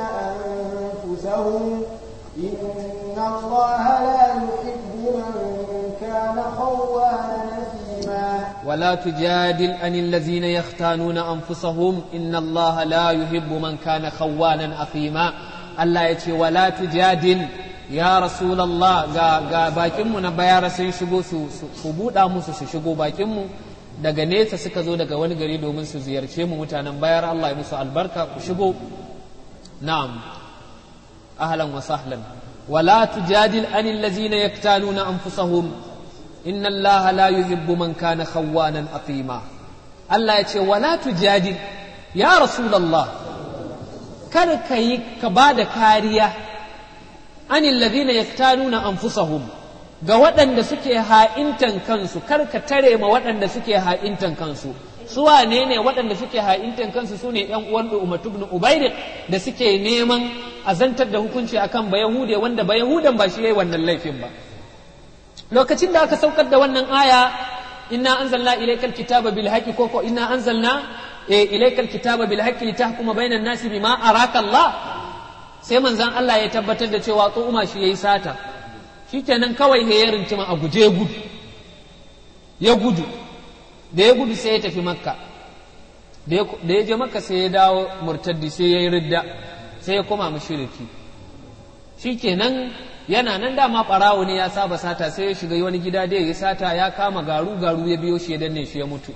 أنفسهم إن الله لا يحب من كان خوانا نثيما ولا تجادل عن الذين يختانون أنفسهم إن الله لا يحب من كان خوانا أثيما الله يتي ولا تجادل ya rasulallah ga, ga bakinmu na bayara sun shigo su, su, buɗa musu su shigo bakinmu daga nesa suka zo daga wani gari domin su ziyarce mu mutanen bayar Allah ya musu albarka ku shigo na'am ahlan wa sahlan wala tujadil anil ladzina yaktaluna anfusahum inna allaha la yuhibbu man kana khawwanan atima Allah ya ce wala tujadil ya rasulullah kar ka yi ka ba da kariya anil ladina yaktanuna anfusahum ga waɗanda suke ha'intan kansu kar ka tare ma waɗanda suke ha'intan kansu su wane ne waɗanda suke ha'intan kansu su ne ‘yan uwan Umatu ibn Ubairik da suke neman azantar da hukunci akan bayahude wanda bayahudan ba shi yayi wannan laifin ba lokacin da aka saukar da wannan aya inna anzalna ilaykal kitaba bil haqqi ko ko inna anzalna ilaykal kitaba bil haqqi litahkuma bainan nasi bima araka Allah sai manzon Allah ya tabbatar da cewa Umar shi yayi sata shikenan kawai he ya rintima a guje gudu ya gudu da ya gudu sai ya tafi makka da ya je makka sai ya dawo murtaddi sai ya yi ridda sai ya koma mushriki shikenan yana nan dama ɓarawo ne ya saba sata sai ya shiga wani gida da ya yi sata ya kama garu garu ya biyo shi ya danne shi ya mutu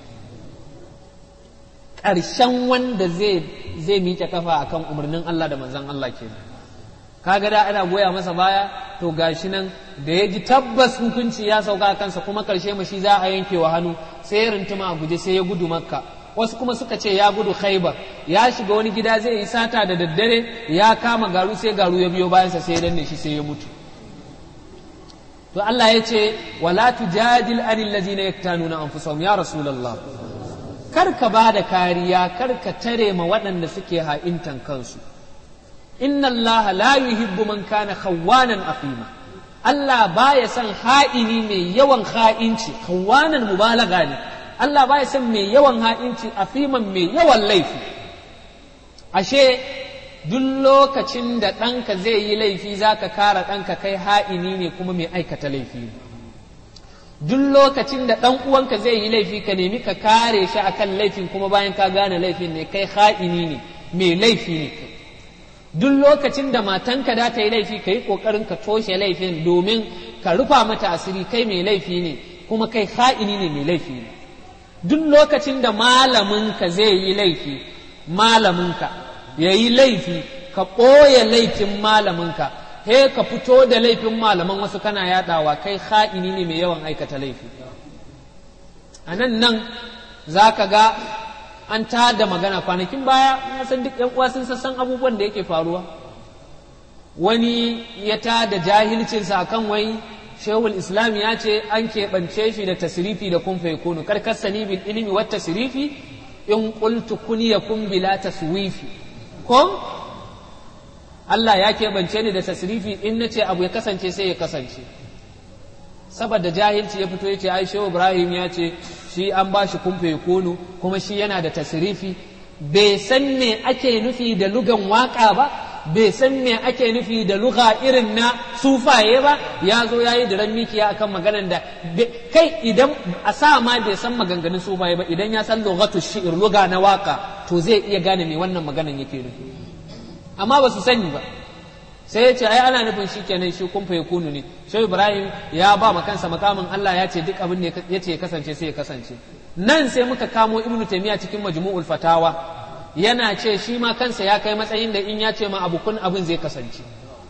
ƙarshen wanda zai zai miƙe kafa akan umarnin Allah da manzon Allah ke kaga da ana goya masa baya to gashi nan da ya ji tabbas hukunci ya sauka kansa kuma ƙarshe mashi za a yanke wa hannu sai ya rintuma a guje sai ya gudu makka wasu kuma suka ce ya gudu khaibar ya shiga wani gida zai yi sata da daddare ya kama garu sai garu ya biyo bayansa sai ya danne shi sai ya mutu to Allah ya ce wala tujadil anil ladzina yaktanuna anfusahum ya rasulullah kar ka ba da kariya kar ka tare ma waɗanda suke ha'intan kansu inna Allah la yuhibbu man kana khawwanan aqima Allah baya son ha'ini mai yawan ha'inci khawwanan mubalaga ne Allah baya son mai yawan ha'inci afiman mai yawan laifi ashe duk lokacin da ɗanka zai yi laifi za ka kara ɗanka kai ha'ini ne kuma mai aikata laifi ne duk lokacin da ɗan uwanka zai yi laifi ka nemi ka kare shi akan laifin kuma bayan ka gane laifin ne kai ha'ini ne mai laifi ne kai duk lokacin da matanka da ta yi laifi ka yi ƙoƙarin ka toshe laifin domin ka rufa mata asiri kai mai laifi ne kuma kai ha'ini ne mai laifi ne duk lokacin da malaminka zai yi laifi malaminka ya yi laifi ka ɓoye laifin malaminka he ka fito da laifin malaman wasu kana yaɗawa kai ha'ini ne mai yawan aikata laifi a nan nan za ka ga an ta da magana kwanakin baya na san duk yan uwa sun sassan abubuwan da yake faruwa wani ya ta da jahilcinsa akan wai shehul islam ya ce an keɓance shi da tasirifi da kun kunu karkasani bil ilimi wat tasirifi in qultu kun yakun bila taswifi ko Allah ya keɓance ni da tasirifi in na ce abu ya kasance sai ya kasance saboda jahilci ya fito ya ce ai shehu ibrahim ya ce shi an ba shi kumfe kunu kuma shi yana da tasirifi bai san me ake nufi da lugan waka ba bai san me ake nufi da luga irin na sufaye ba ya zo ya yi diran mikiya akan maganan da kai idan a sa ma bai san maganganun sufaye ba idan ya san lugatu shi'ir luga na waka to zai iya gane me wannan maganan yake nufi amma ba su sani ba sai ya ce ai ana nufin shi kenan shi kun ya kunu ne shi ibrahim ya ba ma kansa makamin allah ya ce duk abin da ya ce ya kasance sai ya kasance nan sai muka kamo ibnu taymiya cikin majmu'ul fatawa yana ce shi ma kansa ya kai matsayin da in ya ce ma abu kun abin zai kasance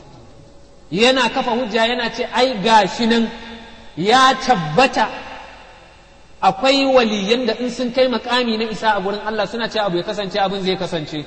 yana kafa hujja yana ce ai gashi nan ya tabbata akwai waliyan da in sun kai makami na isa a gurin allah suna ce abu ya kasance abin zai kasance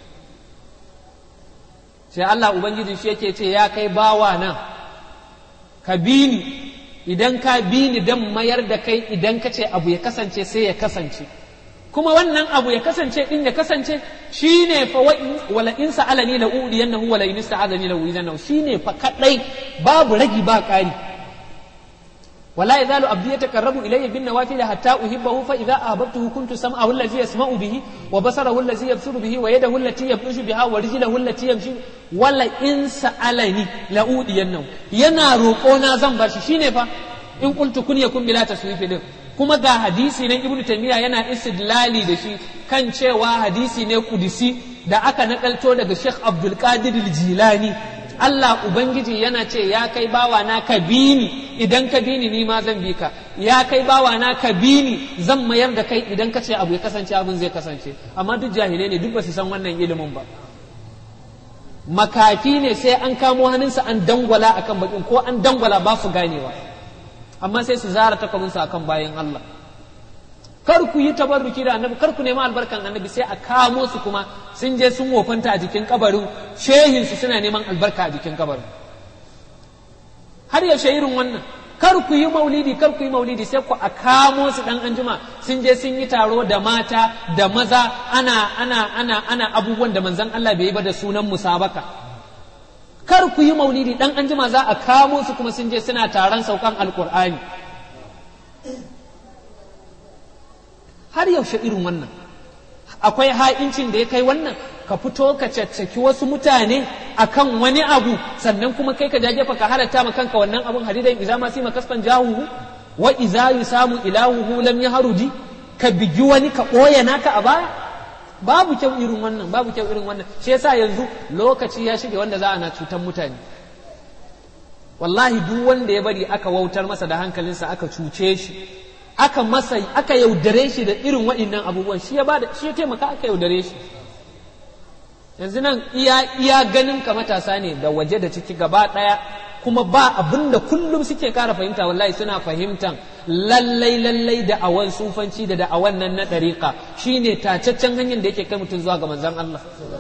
sai Allah Ubangiji shi yake ce ya kai bawa nan ka bi ni idan ka bi ni dan mayar da kai idan ka ce abu ya kasance sai ya kasance kuma wannan abu ya kasance din ya kasance shine fa wala in sa'alani la udiyannahu wala in sa'adani la udiyannahu shine fa kadai babu ragi ba kari ولا يزال عبدي يتقرب الي بالنوافل حتى احبه فاذا احببته كنت سمعه الذي يسمع به وبصره الذي يبصر به ويده التي يبطش بها ورجله التي يمشي ولا ان سالني لاودينه yana roƙona zan bar shi shine fa in qultu kun yakun bila taswifi din kuma ga hadisi nan ibnu taymiya yana istidlali da shi kan cewa hadisi ne kudisi da aka nakalto daga sheikh abdul qadir al-jilani Allah Ubangiji yana ce ya kai bawa na ka bi ni idan ka bi ni ni ma zan bi ka ya kai bawa na ka bi ni zan mayar da kai idan ka ce abu ya kasance abin zai kasance amma duk jahilai ne duk ba su san wannan ilimin ba makafi ne sai an kamo hannunsa an dangwala akan bakin ko an dangwala ba su ganewa amma sai su zara takwabinsu akan bayan Allah kar ku yi tabarruki da annabi kar ku nemi albarkan annabi sai a kamo su kuma sun je sun wofanta a jikin kabarin shehinsu suna neman albarka a jikin kabarin har yaushe irin wannan kar ku yi maulidi kar ku yi maulidi sai ku a kamo su dan anjima sun je sun yi taro da mata da maza ana ana ana ana abubuwan da manzon Allah bai yi ba da sunan musabaka kar ku yi maulidi dan anjima za a kamo su kuma sun je suna taron saukan alkur'ani har yaushe irin wannan akwai ha'incin da ya kai wannan ka fito ka caccaki wasu mutane akan wani abu sannan kuma kai ka jajefa ka halatta ma kanka wannan abun hadidan iza ma sima kasfan jahuhu wa iza yusamu ilahuhu lam yahrudi ka bigi wani ka ɓoye naka a baya babu kyau irin wannan babu kyau irin wannan shi yasa yanzu lokaci ya shige wanda za a na cutan mutane wallahi duk wanda ya bari aka wautar masa da hankalinsa aka cuce shi aka masa aka yaudare shi da irin waɗannan abubuwan shi ya bada shi ya taimaka aka yaudare shi yanzu nan iya iya ganin ka matasa ne da waje da ciki gaba ɗaya kuma ba abin da kullum suke kara fahimta wallahi suna fahimtan lallai lallai da awan sufanci da da awan nan na ɗariƙa shine tacaccen hanyar da yake kai mutum zuwa ga manzon Allah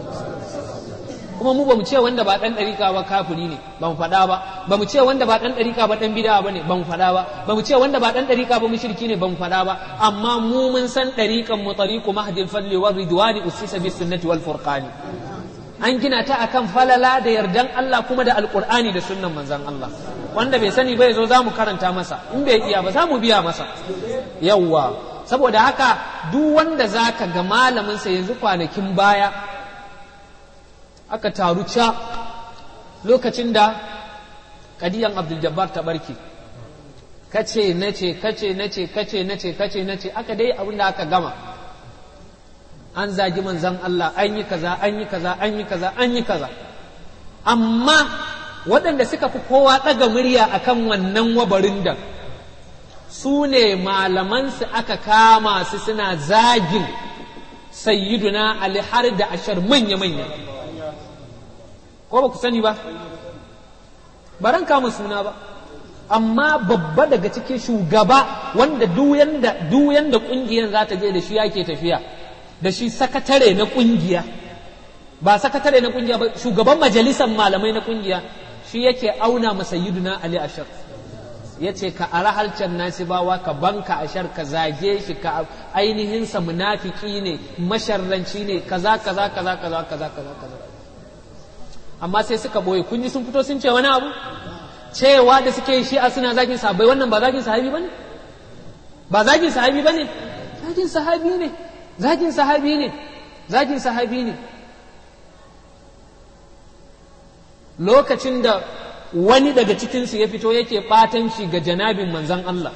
kuma mu bamu ce wanda ba dan ɗariƙa ba kafiri ne ba mu faɗa ba ba mu ce wanda ba dan ɗariƙa ba dan bid'a ba ne ba mu faɗa ba ba mu ce wanda ba dan ɗariƙa ba mushriki ne ba mu faɗa ba amma mu mun san ɗariƙan mu tariqu mahdil fadli war ridwani usisa bis sunnati wal furqani an gina ta akan falala da yardan Allah kuma da alqur'ani da sunnan manzon Allah wanda bai sani ba yazo za mu karanta masa in bai iya ba za mu biya masa yawwa saboda haka duk wanda zaka ga malamin sa yanzu kwanakin baya aka taru ca lokacin da kadiyan abdul jabbar ta barke kace nace kace nace kace nace kace nace aka dai abin da aka gama an zagi manzan Allah an yi kaza an yi kaza an yi kaza an yi kaza amma waɗanda suka fi kowa ɗaga murya akan wannan wabarin da su ne malamansu aka kama su suna zagin sayyiduna ali har da ashar manya-manya ko ba ku sani ba baran kama suna ba amma babba daga cikin shugaba wanda duyan da kungiyar za ta je da shi yake tafiya da shi sakatare na kungiya ba sakatare na kungiya ba shugaban majalisar malamai na kungiya shi yake auna masayiduna ali ashar ya ce ka ara halcan nasibawa ka banka ashar ka zage shi ka ainihinsa munafiki ne masharranci ne kaza kaza kaza kaza kaza kaza kaza amma sai suka boye kun ji sun fito sun ce wani abu cewa da suke shi a suna zagin sahabbai wannan ba zagin sahabi bane ba zagin sahabi bane zagin sahabi ne zagin sahabi ne zagin sahabi ne lokacin da wani daga cikinsu ya fito yake ɓatanci ga janabin manzan Allah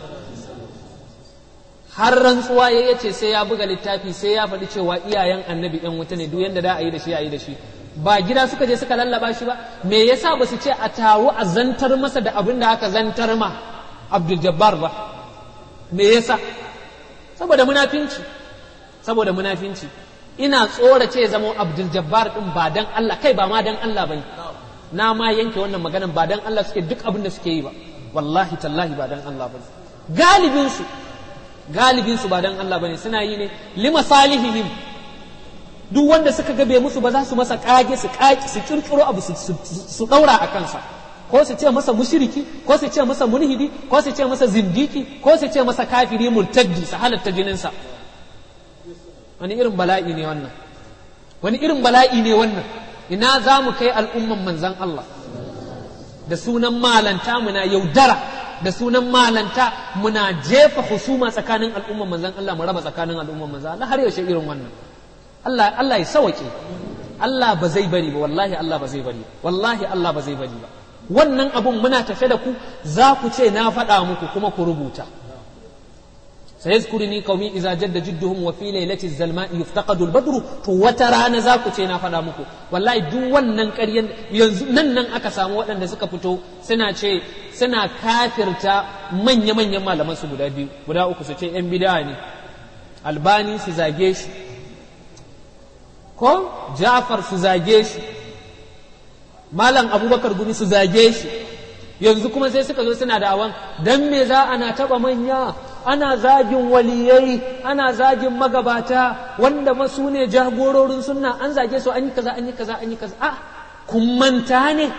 har rantsuwa ya yace sai ya buga littafi sai ya faɗi cewa iyayen annabi ɗan wuta ne duk yanda da a yi da shi a yi da shi ba gida suka je suka lallaba shi ba me yasa ba su ce a taru a zantar masa da abin da aka zantar ma Abdul Jabbar ba me yasa saboda munafinci saboda munafinci ina tsorace zama Abdul Jabbar din ba dan Allah kai ba ma dan Allah bane na ma yanke wannan maganan ba dan Allah suke duk abin da suke yi ba wallahi tallahi ba dan Allah bane galibin su galibin su ba dan Allah bane suna yi ne lima salihihim duk wanda suka gabe musu ba za su masa kage su kaki su kirkiro abu su daura a kansa ko su ce masa mushriki ko su ce masa mulhidi ko su ce masa zindiki ko su ce masa kafiri murtaddi su halatta jininsa wani irin bala'i ne wannan wani irin bala'i ne wannan ina za mu kai al'umman manzan Allah da sunan malanta muna yaudara da sunan malanta muna jefa husuma tsakanin al'umman manzan Allah mu raba tsakanin al'umman manzan Allah har yaushe irin wannan Allah Allah ya sawake Allah ba zai bari ba wallahi Allah ba zai bari wallahi Allah ba zai bari ba wannan abun muna tafe da ku za ku ce na faɗa muku kuma ku rubuta سيذكرني قومي إذا جد جدهم وفي ليلة الزلماء يفتقد البدر تو وترانا زاكو تينا فدا muku wallahi duk wannan ƙaryan yanzu nan nan aka samu waɗanda suka fito suna ce suna kafirta manya manyan malaman su guda biyu guda uku su ce yan bid'a ne albani su zage shi ko ja'far su zage shi malam abubakar gumi su zage shi yanzu kuma sai suka zo suna da'awan dan me za ana taba manya ana zagin waliyai ana zagin magabata wanda masu ne jagororin sunna an zage su an yi kaza an yi kaza an yi kaza a kun manta ne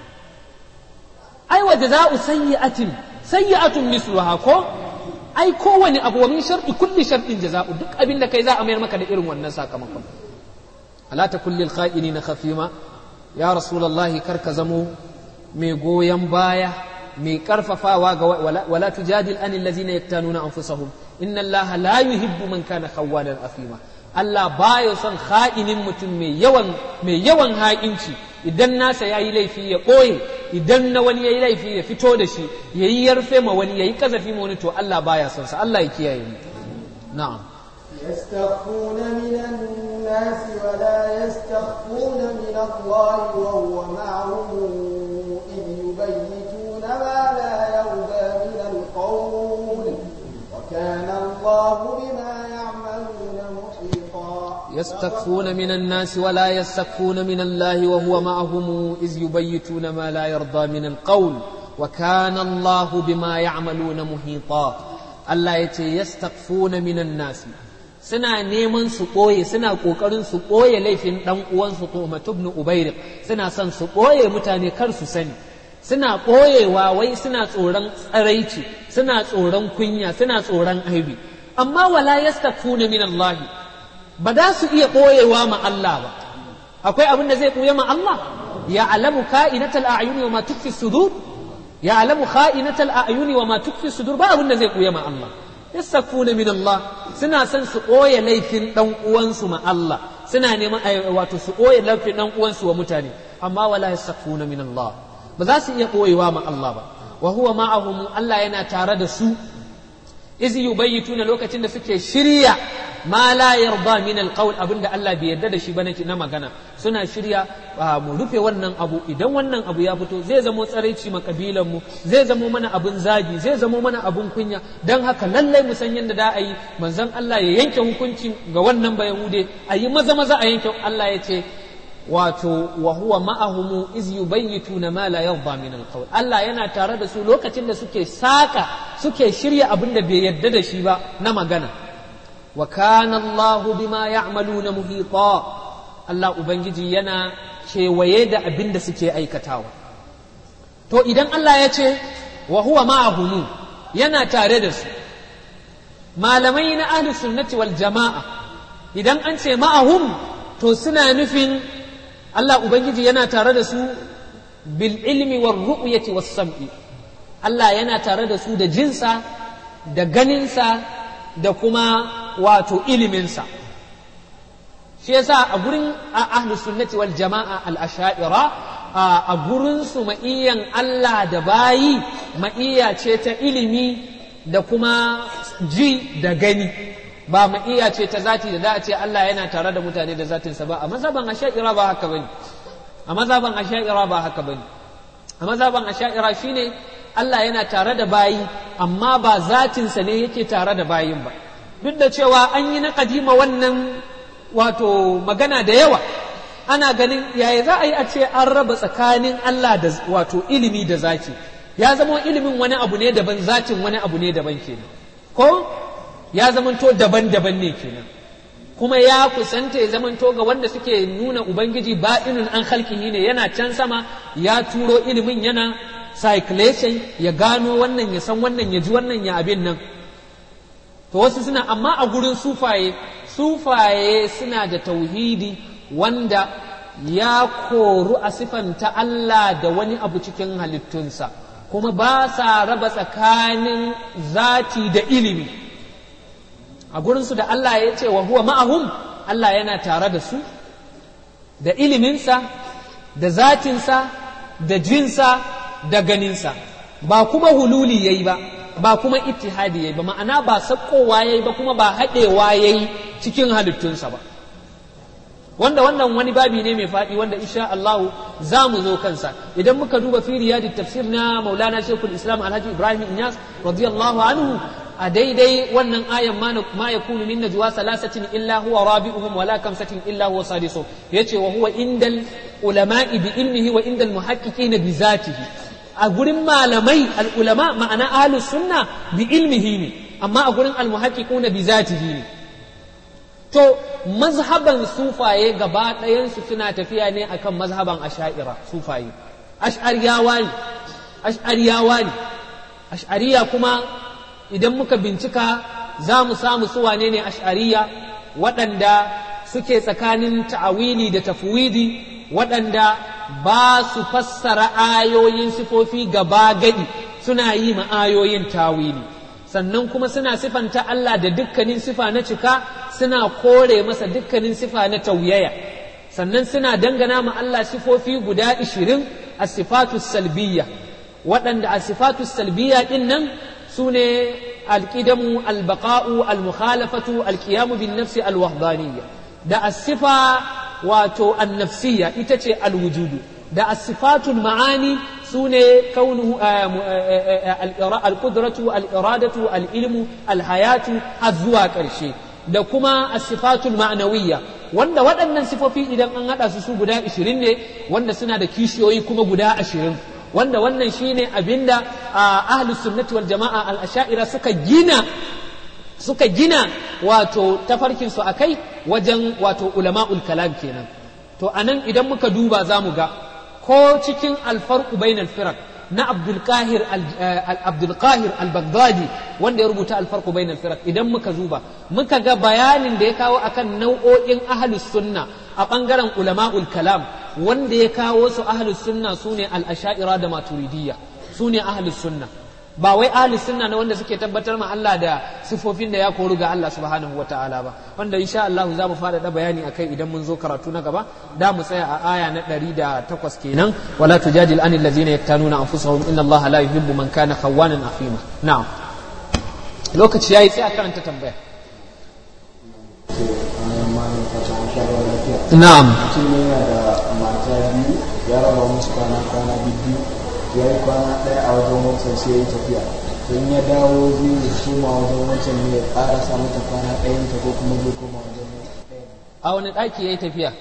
ai wa jaza'u sayyi'atin sayyi'atun misluha ko ai kowane abu wa min sharti kulli shartin jaza'u duk abin da kai za a mayar maka da irin wannan sakamakon ala ta kulli al-kha'inina khafima ya rasulullahi kar ka zamo mai goyon baya mai karfafawa ga wala tujadil an allazina yaktanuna anfusahum inna allaha la yuhibbu man kana khawwanan afima Allah baya son ha'inin mutum mai yawan mai yawan ha'inci idan nasa yayi laifi ya ɓoye idan na wani yayi laifi ya fito da shi yayi yarfe ma wani yayi kazafi ma wani to Allah baya son sa Allah ya kiyaye mu na'am يستخفون من الناس ولا يستخفون من الله وهو معهم إذ يبيتون ما لا يرضى من القول وكان الله بما يعملون محيطا يستخفون من الناس ولا يستخفون من الله وهو معهم إذ يبيتون ما لا يرضى من القول وكان الله بما يعملون محيطا الله يتي يستخفون من الناس suna neman su ɓoye suna ƙoƙarin su ɓoye laifin ɗan uwansu Tuhmat ibn Ubayriq suna son su ɓoye mutane kar su sani suna ɓoyewa wai suna tsoron tsaraici suna tsoron kunya suna tsoron aibi amma wala yastakfuna min Allah ba za su iya ɓoyewa ma Allah ba akwai abin da zai ɓoye ma Allah ya alamu ka'inatal a'yuni wa ma tukfi sudur ya alamu ka'inatal a'yuni wa ma tukfi sudur ba abin da zai ɓoye ma Allah yastakfuna min Allah suna son su ɓoye laifin ɗan uwansu ma Allah suna neman wato su ɓoye laifin ɗan uwansu wa mutane amma wala yastakfuna min Allah ba za su iya ɓoyewa ma Allah ba wa huwa ma'ahum Allah yana tare da su iz yubayyituna lokacin da suke shirya ma la yarda min alqawl abinda Allah bai yarda da shi ba na magana suna shirya mu rufe wannan abu idan wannan abu ya fito zai zamo tsaraici ma kabilan mu zai zamo mana abun zagi zai zamo mana abun kunya dan haka lallai mu san yadda da a yi manzon Allah ya yanke hukunci ga wannan ba yahude a yi maza maza a yanke Allah ya ce wato wa huwa ma'ahumu iz yubayyituna ma la yarda min alqawl Allah yana tare da su lokacin da suke saka suke shirya abin da bai yarda da shi ba na magana wa kana Allah bima ya'maluna muhita Allah ubangiji yana kewaye da abin da suke aikatawa to idan Allah ya ce wa huwa ma'ahumu yana tare da su malamai na ahli sunnati wal jama'a idan an ce ma'ahum to suna nufin Allah Ubangiji yana tare da su bil ilmi war ru'yati was sam'i Allah yana tare da su da jinsa da ganinsa da kuma wato iliminsa shi yasa a gurin ahlu sunnati wal jama'a al asha'ira a gurin su ma'iyan Allah da bayi ma'iya ce ta ilimi da kuma ji da gani ba ma iya ce ta zati da za a ce Allah yana tare da mutane da zatinsa ba a mazhaban asha'ira ba haka bane a mazhaban asha'ira ba haka bane a mazhaban asha'ira shine Allah yana tare da bayi amma ba zatinsa ne yake tare da bayin ba duk da cewa an yi na kadima wannan wato magana da yawa ana ganin yaya za a yi a ce an raba tsakanin Allah da wato ilimi da zati ya zama ilimin wani abu ne daban zatin wani abu ne daban kenan ko ya zamanto daban-daban ne kenan kuma ya kusanta ya zamanto ga wanda suke nuna ubangiji ba'inun an halkihi ne yana can sama ya turo ilimin yana circulation ya gano wannan ya san wannan ya ji wannan ya abin nan to wasu suna amma a gurin sufaye sufaye suna da tauhidi wanda ya koru a sifanta Allah da wani abu cikin halittunsa kuma ba sa raba tsakanin zati da ilimi a gurinsu da Allah ya ce wa huwa ma'ahum Allah yana tare da su da iliminsa da zatinsa da jinsa da ganinsa ba kuma hululi ya yi ba ba kuma ittihadi ya yi ba ma'ana ba sakkowa ya yi ba kuma ba haɗewa ya yi cikin halittunsa ba wanda wannan wani babi ne mai faɗi wanda insha Allahu za mu zo kansa idan muka duba fi riyadit tafsir na Maulana Sheikhul Islam Alhaji Ibrahim Inyas radiyallahu anhu a daidai wannan ayan ma yakunu min najwa salasatin illa huwa rabi'uhum wala kamsatin illa huwa sadisuhum yace wa huwa indal ulama'i bi ilmihi wa inda al-muhaqqiqina bi zatihi a gurin malamai al-ulama ma'ana ahlus sunna bi ilmihi ne amma a gurin al-muhaqqiquna bi zatihi ne to mazhaban sufaye gaba ɗayansu suna tafiya ne akan mazhaban asha'ira sufaye ash'ariyawa ne ash'ariyawa ne ash'ariya kuma idan muka bincika za mu samu su wane ne ash'ariya waɗanda suke tsakanin ta'awili da tafwidi waɗanda ba su fassara ayoyin sifofi gaba gadi suna yi ma ayoyin tawili sannan kuma suna sifanta Allah da dukkanin sifa na cika suna kore masa dukkanin sifa na tauyaya sannan suna dangana ma Allah sifofi guda ishirin a sifatu salbiya waɗanda a sifatu salbiya ɗin nan su ne alƙidamu albaqa'u almukhalafatu alqiyamu bin nafsi alwahdaniyya da asifa wato annafsiyya ita ce alwujudu da asifatul ma'ani su ne kaunuhu alƙudratu al'iradatu al'ilmu alhayatu har zuwa ƙarshe da kuma asifatul ma'anawiyya wanda waɗannan sifofi idan an haɗa su su guda ashirin ne wanda suna da kishiyoyi kuma guda ashirin wanda wannan shine abinda ahlus sunnati wal jama'a al asha'ira suka gina suka gina wato tafarkin su akai wajen wato ulama'ul kalam kenan to anan idan muka duba za mu ga ko cikin alfarqu bainal firaq na Abdul Qahir Abdul Qahir al-Baghdadi wanda ya rubuta al-farqu bainal firaq idan muka duba muka ga bayanin da ya kawo akan nau'o'in ahlus sunna a bangaren ulama'ul kalam wanda ya kawo su ahlus sunna sune al-asha'ira da maturidiyya sune ahlus sunna ba wai ahlus sunna na wanda suke tabbatar ma Allah da sifofin da ya koru ga Allah subhanahu wataala ba wanda insha Allah za mu faɗaɗa bayani akai idan mun zo karatu na gaba da mu tsaya a aya na 108 kenan wala tujadil anil ladzina yaktanuna anfusahum inna Allah la yuhibbu man kana khawanan afima na'am lokaci yayi sai a karanta tambaya na'am mutum ne yana da mata biyu ya raba musu kwana kwana biyu ya yi kwana ɗaya a wajen wancan sai ya yi tafiya to in ya dawo zai yi suma wajen wancan ne ya ƙarasa mata kwana ɗayan ta ko kuma zai koma wajen ɗaya a wani ɗaki ya yi tafiya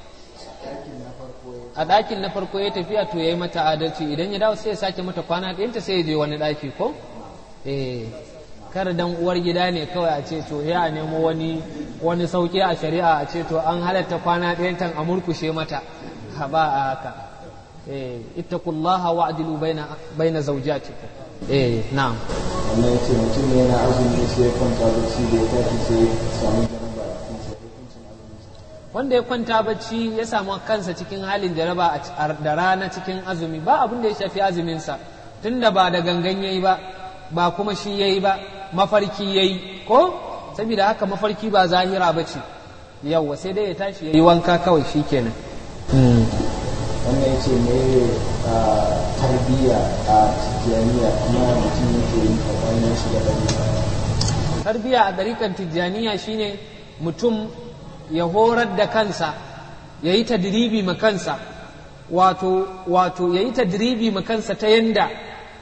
a ɗakin na farko ya tafiya to ya yi mata adalci idan ya dawo sai ya sake mata kwana ɗayanta sai ya je wani ɗaki ko eh kar dan uwar gida ne kawai a ce to ya nemo wani wani sauki a shari'a a ce to an halatta kwana ɗayantan a murkushe mata ha ba a haka eh ittaqullaha wa'dilu baina baina zawjatikum eh na'am wannan ya ce mutum ne yana azumi sai ya kwanta bacci da ya tashi sai ya samu jaraba a cikin sa hukuncin azumin sa wanda ya kwanta bacci ya samu kansa cikin halin jaraba a- da rana cikin azumi ba abin da ya shafi azuminsa tunda ba da gangan yayi ba ba kuma shi yayi ba mafarki yayi ko saboda haka mafarki ba zahira ba ce yawwa sai dai ya tashi yayi wanka kawai shikenan mm. wannan ya ce me a tarbiyya a tijjaniya kuma mutum yake yin tsakanin shi da ɗari tarbiya a ɗarikan tijjaniya shine mutum ya horar da kansa ya yi tadribi ma kansa wato wato ya yi tadribi ma kansa ta yanda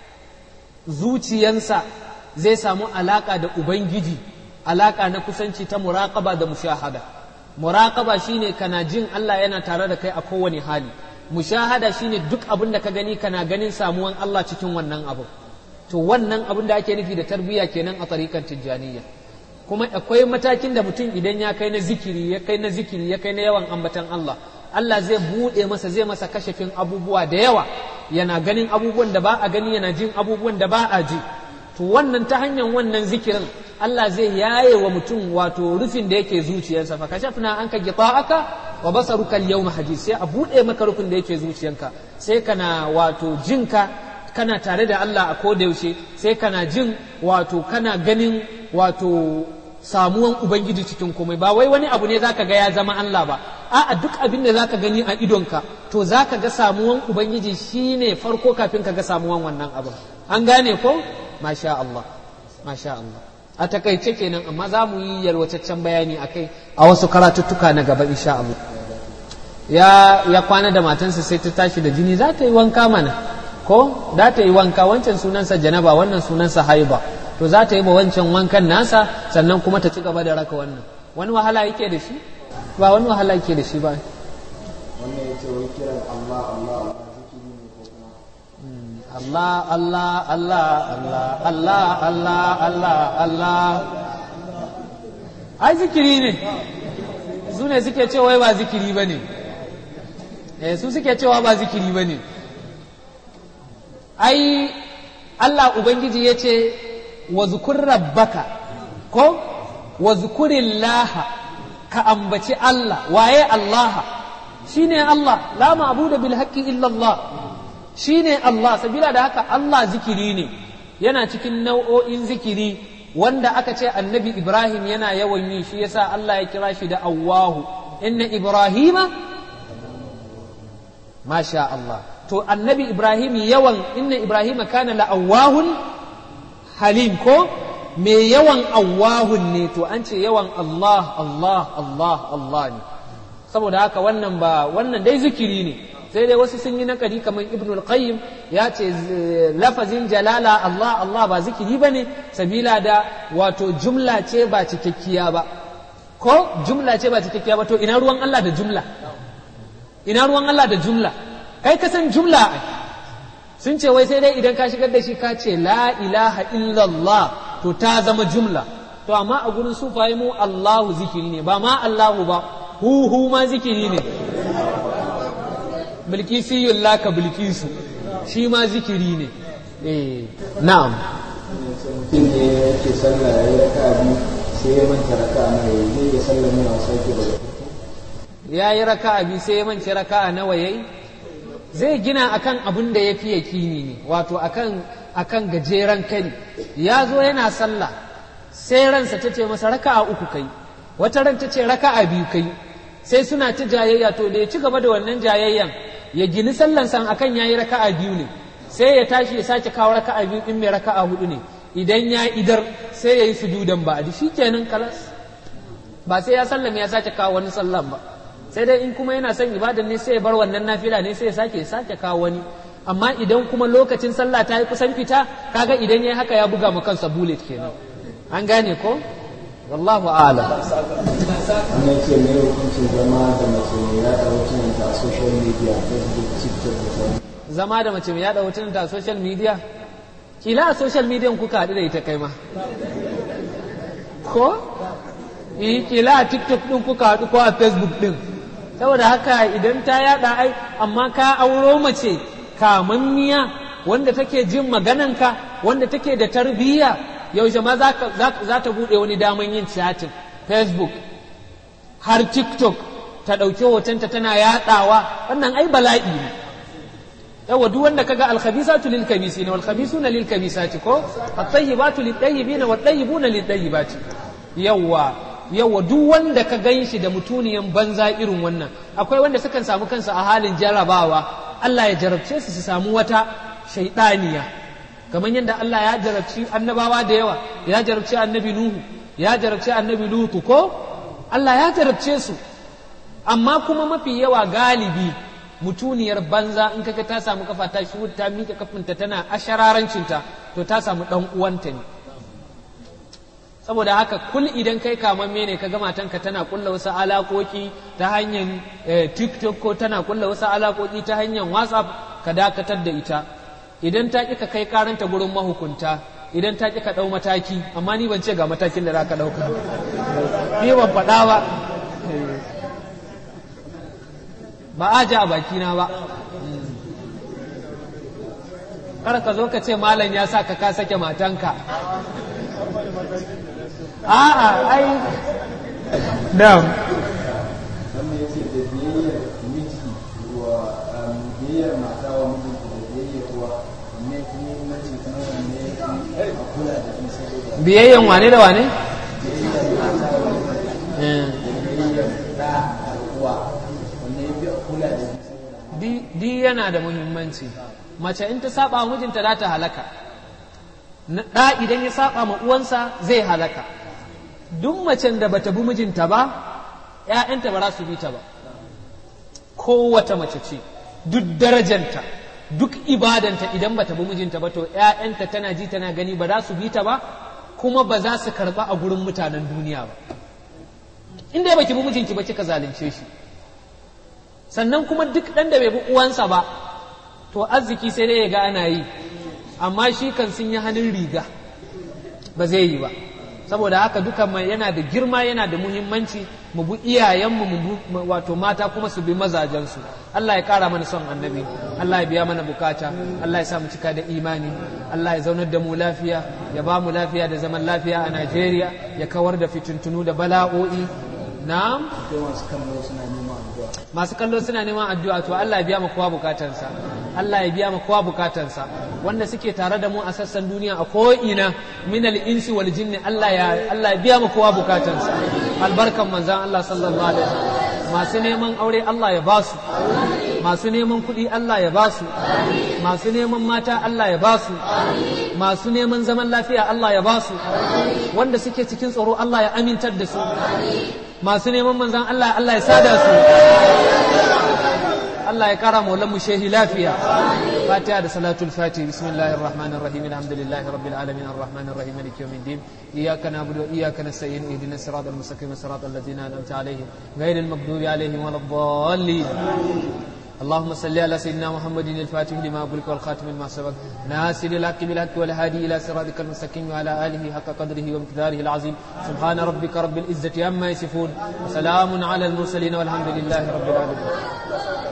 zuciyansa zai samu alaƙa da ubangiji alaƙa na kusanci ta muraƙaba da mushahada muraƙaba shine kana jin Allah yana tare da kai a kowane hali mushahada shine duk abin da ka gani kana ganin samuwan Allah cikin wannan abu to wannan abin da ake nufi da tarbiyya kenan a tarikan tijjaniya kuma akwai matakin da mutum idan ya kai na zikiri ya kai na zikiri ya kai na yawan ambatan Allah Allah zai buɗe masa zai masa kashafin abubuwa da yawa yana ganin abubuwan da ba a gani yana jin abubuwan da ba a ji to wannan ta hanyar wannan zikirin Allah zai yaye wa mutum wato rufin da yake zuciyarsa fa kashafna anka gita'aka wa basaruka al-yawma hadid sai a buɗe maka rufin da yake zuciyarka sai kana wato jinka kana tare da Allah a koda yaushe sai kana jin wato kana ganin wato samuwan ubangiji cikin komai ba wai wani abu ne zaka ga ya zama Allah ba a'a duk abin da zaka gani a idonka to zaka ga samuwan ubangiji shine farko kafin ka ga samuwan wannan abu an gane ko masha Allah masha Allah a takaice kenan amma za mu yi yalwataccen bayani akai a wasu karatuttuka na gaba insha Allah ya ya kwana da matansa sai ta tashi da jini za ta yi wanka mana ko za ta yi wanka wancan sunansa janaba wannan sunansa haiba to za ta yi ma wancan wankan nasa sannan kuma ta ci gaba da raka wannan wani wahala yake da shi ba wani wahala yake da shi ba wannan ya ce wai kiran Allah Allah Allah zikiri ne ko kuma Allah Allah Allah Allah Allah Allah Allah Allah ai zikiri ne su ne suke cewa wai ba zikiri ba ne eh su suke cewa ba zikiri ba ne ai Allah Ubangiji ya ce wa zukur rabbaka ko wa zukurillaha ka ambaci Allah waye Allah shine Allah la ma'budu bil haqqi illa Allah shine Allah sabila da haka Allah zikiri ne yana cikin nau'o'in zikiri wanda aka ce annabi Ibrahim yana yawan yi shi yasa Allah ya kira shi da Allahu inna Ibrahima masha Allah to annabi Ibrahim yawan inna Ibrahima kana la'awahun halim ko me yawan awahun ne to an ce yawan Allah Allah Allah Allah ne saboda haka wannan ba wannan dai zikiri ne sai dai wasu sun yi nakari kamar ibn al-qayyim ya ce lafazin jalala Allah Allah ba zikiri ba ne sabila da wato jumla ce ba cikakkiya ba ko jumla ce ba cikakkiya ba to ina ruwan Allah da jumla ina ruwan Allah da jumla kai ka san jumla ai sun ce wai sai dai idan ka shigar da shi ka ce la ilaha illallah to ta zama jumla to amma a gurin sufaye mu Allahu zikiri ne ba ma Allahu ba hu hu ma zikiri ne bilkisiyun laka bilkisu shi ma zikiri ne eh na'am mutum ne yake sallah ya yi raka biyu sai ya manta raka na ya zai iya sallah mai wasa yake daga ya yi raka'a biyu sai ya mance raka'a nawa yayi zai gina akan abin da ya fi yakini ne wato akan akan gajeren kari ya zo yana sallah sai ransa ta ce masa raka'a uku kai wata ran ta ce raka'a biyu kai sai suna ta jayayya to da ya ci gaba da wannan jayayyan ya gini sallan san akan yayi raka'a biyu ne sai ya tashi ya sake kawo raka'a biyu din mai raka'a hudu ne idan ya idar sai ya yi sujudan ba adi shikenan kalas ba sai ya sallame ya sake kawo wani sallan ba sai dai in kuma yana son ibadan ne sai ya bar wannan nafila ne sai ya sake sake kawo wani amma idan kuma lokacin sallah ta yi kusan fita kaga idan ya haka ya buga ma kansa bullet kenan an gane ko wallahu a'lam wannan ce mai hukuncin zama da mace mai yada hotunanta a social media facebook tiktok da sauran zama da mace mai yada hotunanta a social media kila a social media kuka haɗu da ita kai ma ko eh kila a tiktok din kuka haɗu ko a facebook din saboda haka idan ta yada ai amma ka auro mace kamammiya wanda take jin magananka wanda take da tarbiyya yaushe ma za ta buɗe wani daman yin chatting facebook har tiktok ta ɗauki hotonta tana yaɗawa wannan ai bala'i ne yawa duk wanda kaga alkhabisatu lil khabisina wal khabisuna lil khabisati ko at-tayyibatu lit tayyibina wat tayyibuna lit tayyibati yawa yawa duk wanda ka ganshi da mutuniyan banza irin wannan akwai wanda sukan samu kansu a halin jarabawa Allah ya jarabce su su samu wata shaidaniya kamar yadda Allah ya jarabci annabawa da yawa ya jarabci annabi Nuhu ya jarabci annabi Lutu ko Allah ya jarabce su amma kuma mafi yawa galibi mutuniyar banza in kaga ta samu kafa ta shi ta miƙe kafinta tana ashararancinta to ta samu ɗan uwanta ne saboda haka kul idan kai kamamme ne ka ga matanka tana kulla wasu alakoki ta hanyar tiktok ko tana kulla wasu alakoki ta hanyar whatsapp ka dakatar da ita idan ta ƙi ka kai karanta gurin mahukunta idan ta ƙi ka ɗau mataki amma ni ban ce ga matakin da za ka ɗauka ni ban faɗa ba ba a ja a bakina ba kar ka zo ka ce malam ya sa ka ka sake matanka a'a ai da wannan yace da biyayyar miji wa biyayyar mata wa mijinta da biyayyar uwa ne kuma muhimmanci kuma wanne ya fi a kula da shi saboda biyayyen wane da wane biyayyar mata wa mijinta da biyayyar da da uwa wanne ya fi a kula da shi saboda di yana da muhimmanci mace in ta saba wa mijinta za ta halaka ɗa idan ya saba ma uwansa zai halaka duk macen da bata bi mijinta ba ‘ya'yanta ba za su bi ta ba kowace mace ce duk darajanta duk ibadanta idan bata bi mijinta ba to ‘ya'yanta tana ji tana gani ba za su bi ta ba kuma ba za su karɓa a gurin mutanen duniya ba inda baki bi mijinki ba kika zalunce shi sannan kuma duk ɗan da bai bi uwansa ba to arziki sai dai ya ga ana yi amma shi kan sun yi hannun riga ba zai yi ba saboda haka duka mai yana da girma yana da muhimmanci mu bi iyayenmu mu wato mata kuma su bi mazajensu Allah ya kara mana son annabi Allah ya biya mana bukata Allah ya sa mu cika da imani Allah ya zaunar da mu lafiya ya ba mu lafiya da zaman lafiya a Najeriya ya kawar da fitintunu da bala'o'i na'am masu kallo suna neman addu'a masu kallo suna neman addu'a to Allah ya biya mu kowa bukatansa Allah ya biya mu kowa bukatansa wanda suke tare da mu a sassan duniya a ko'ina min al-insi wal jinni Allah ya Allah ya biya mu kowa bukatansa albarkan manzon Allah sallallahu alaihi wasallam masu neman aure Allah ya basu masu neman kuɗi Allah ya basu masu neman mata Allah ya basu masu neman zaman lafiya Allah ya basu wanda suke cikin tsoro Allah ya amintar da su masu neman manzan Allah Allah ya sada su Allah ya kara maulan mu shehi lafiya fatiha da salatul fati bismillahir rahmanir rahim alhamdulillahi rabbil alamin arrahmanir rahim maliki yawmiddin iyyaka na'budu wa iyyaka nasta'in ihdinas siratal mustaqim siratal ladzina an'amta alaihim ghayril maghdubi alaihim waladdallin اللهم صل على سيدنا محمد الفاتح لما أغلق والخاتم لما سبق ناصر الحق بالحق والهادي إلى صراطك المستقيم وعلى آله حق قدره ومقداره العظيم سبحان ربك رب العزة عما يصفون وسلام على المرسلين والحمد لله رب العالمين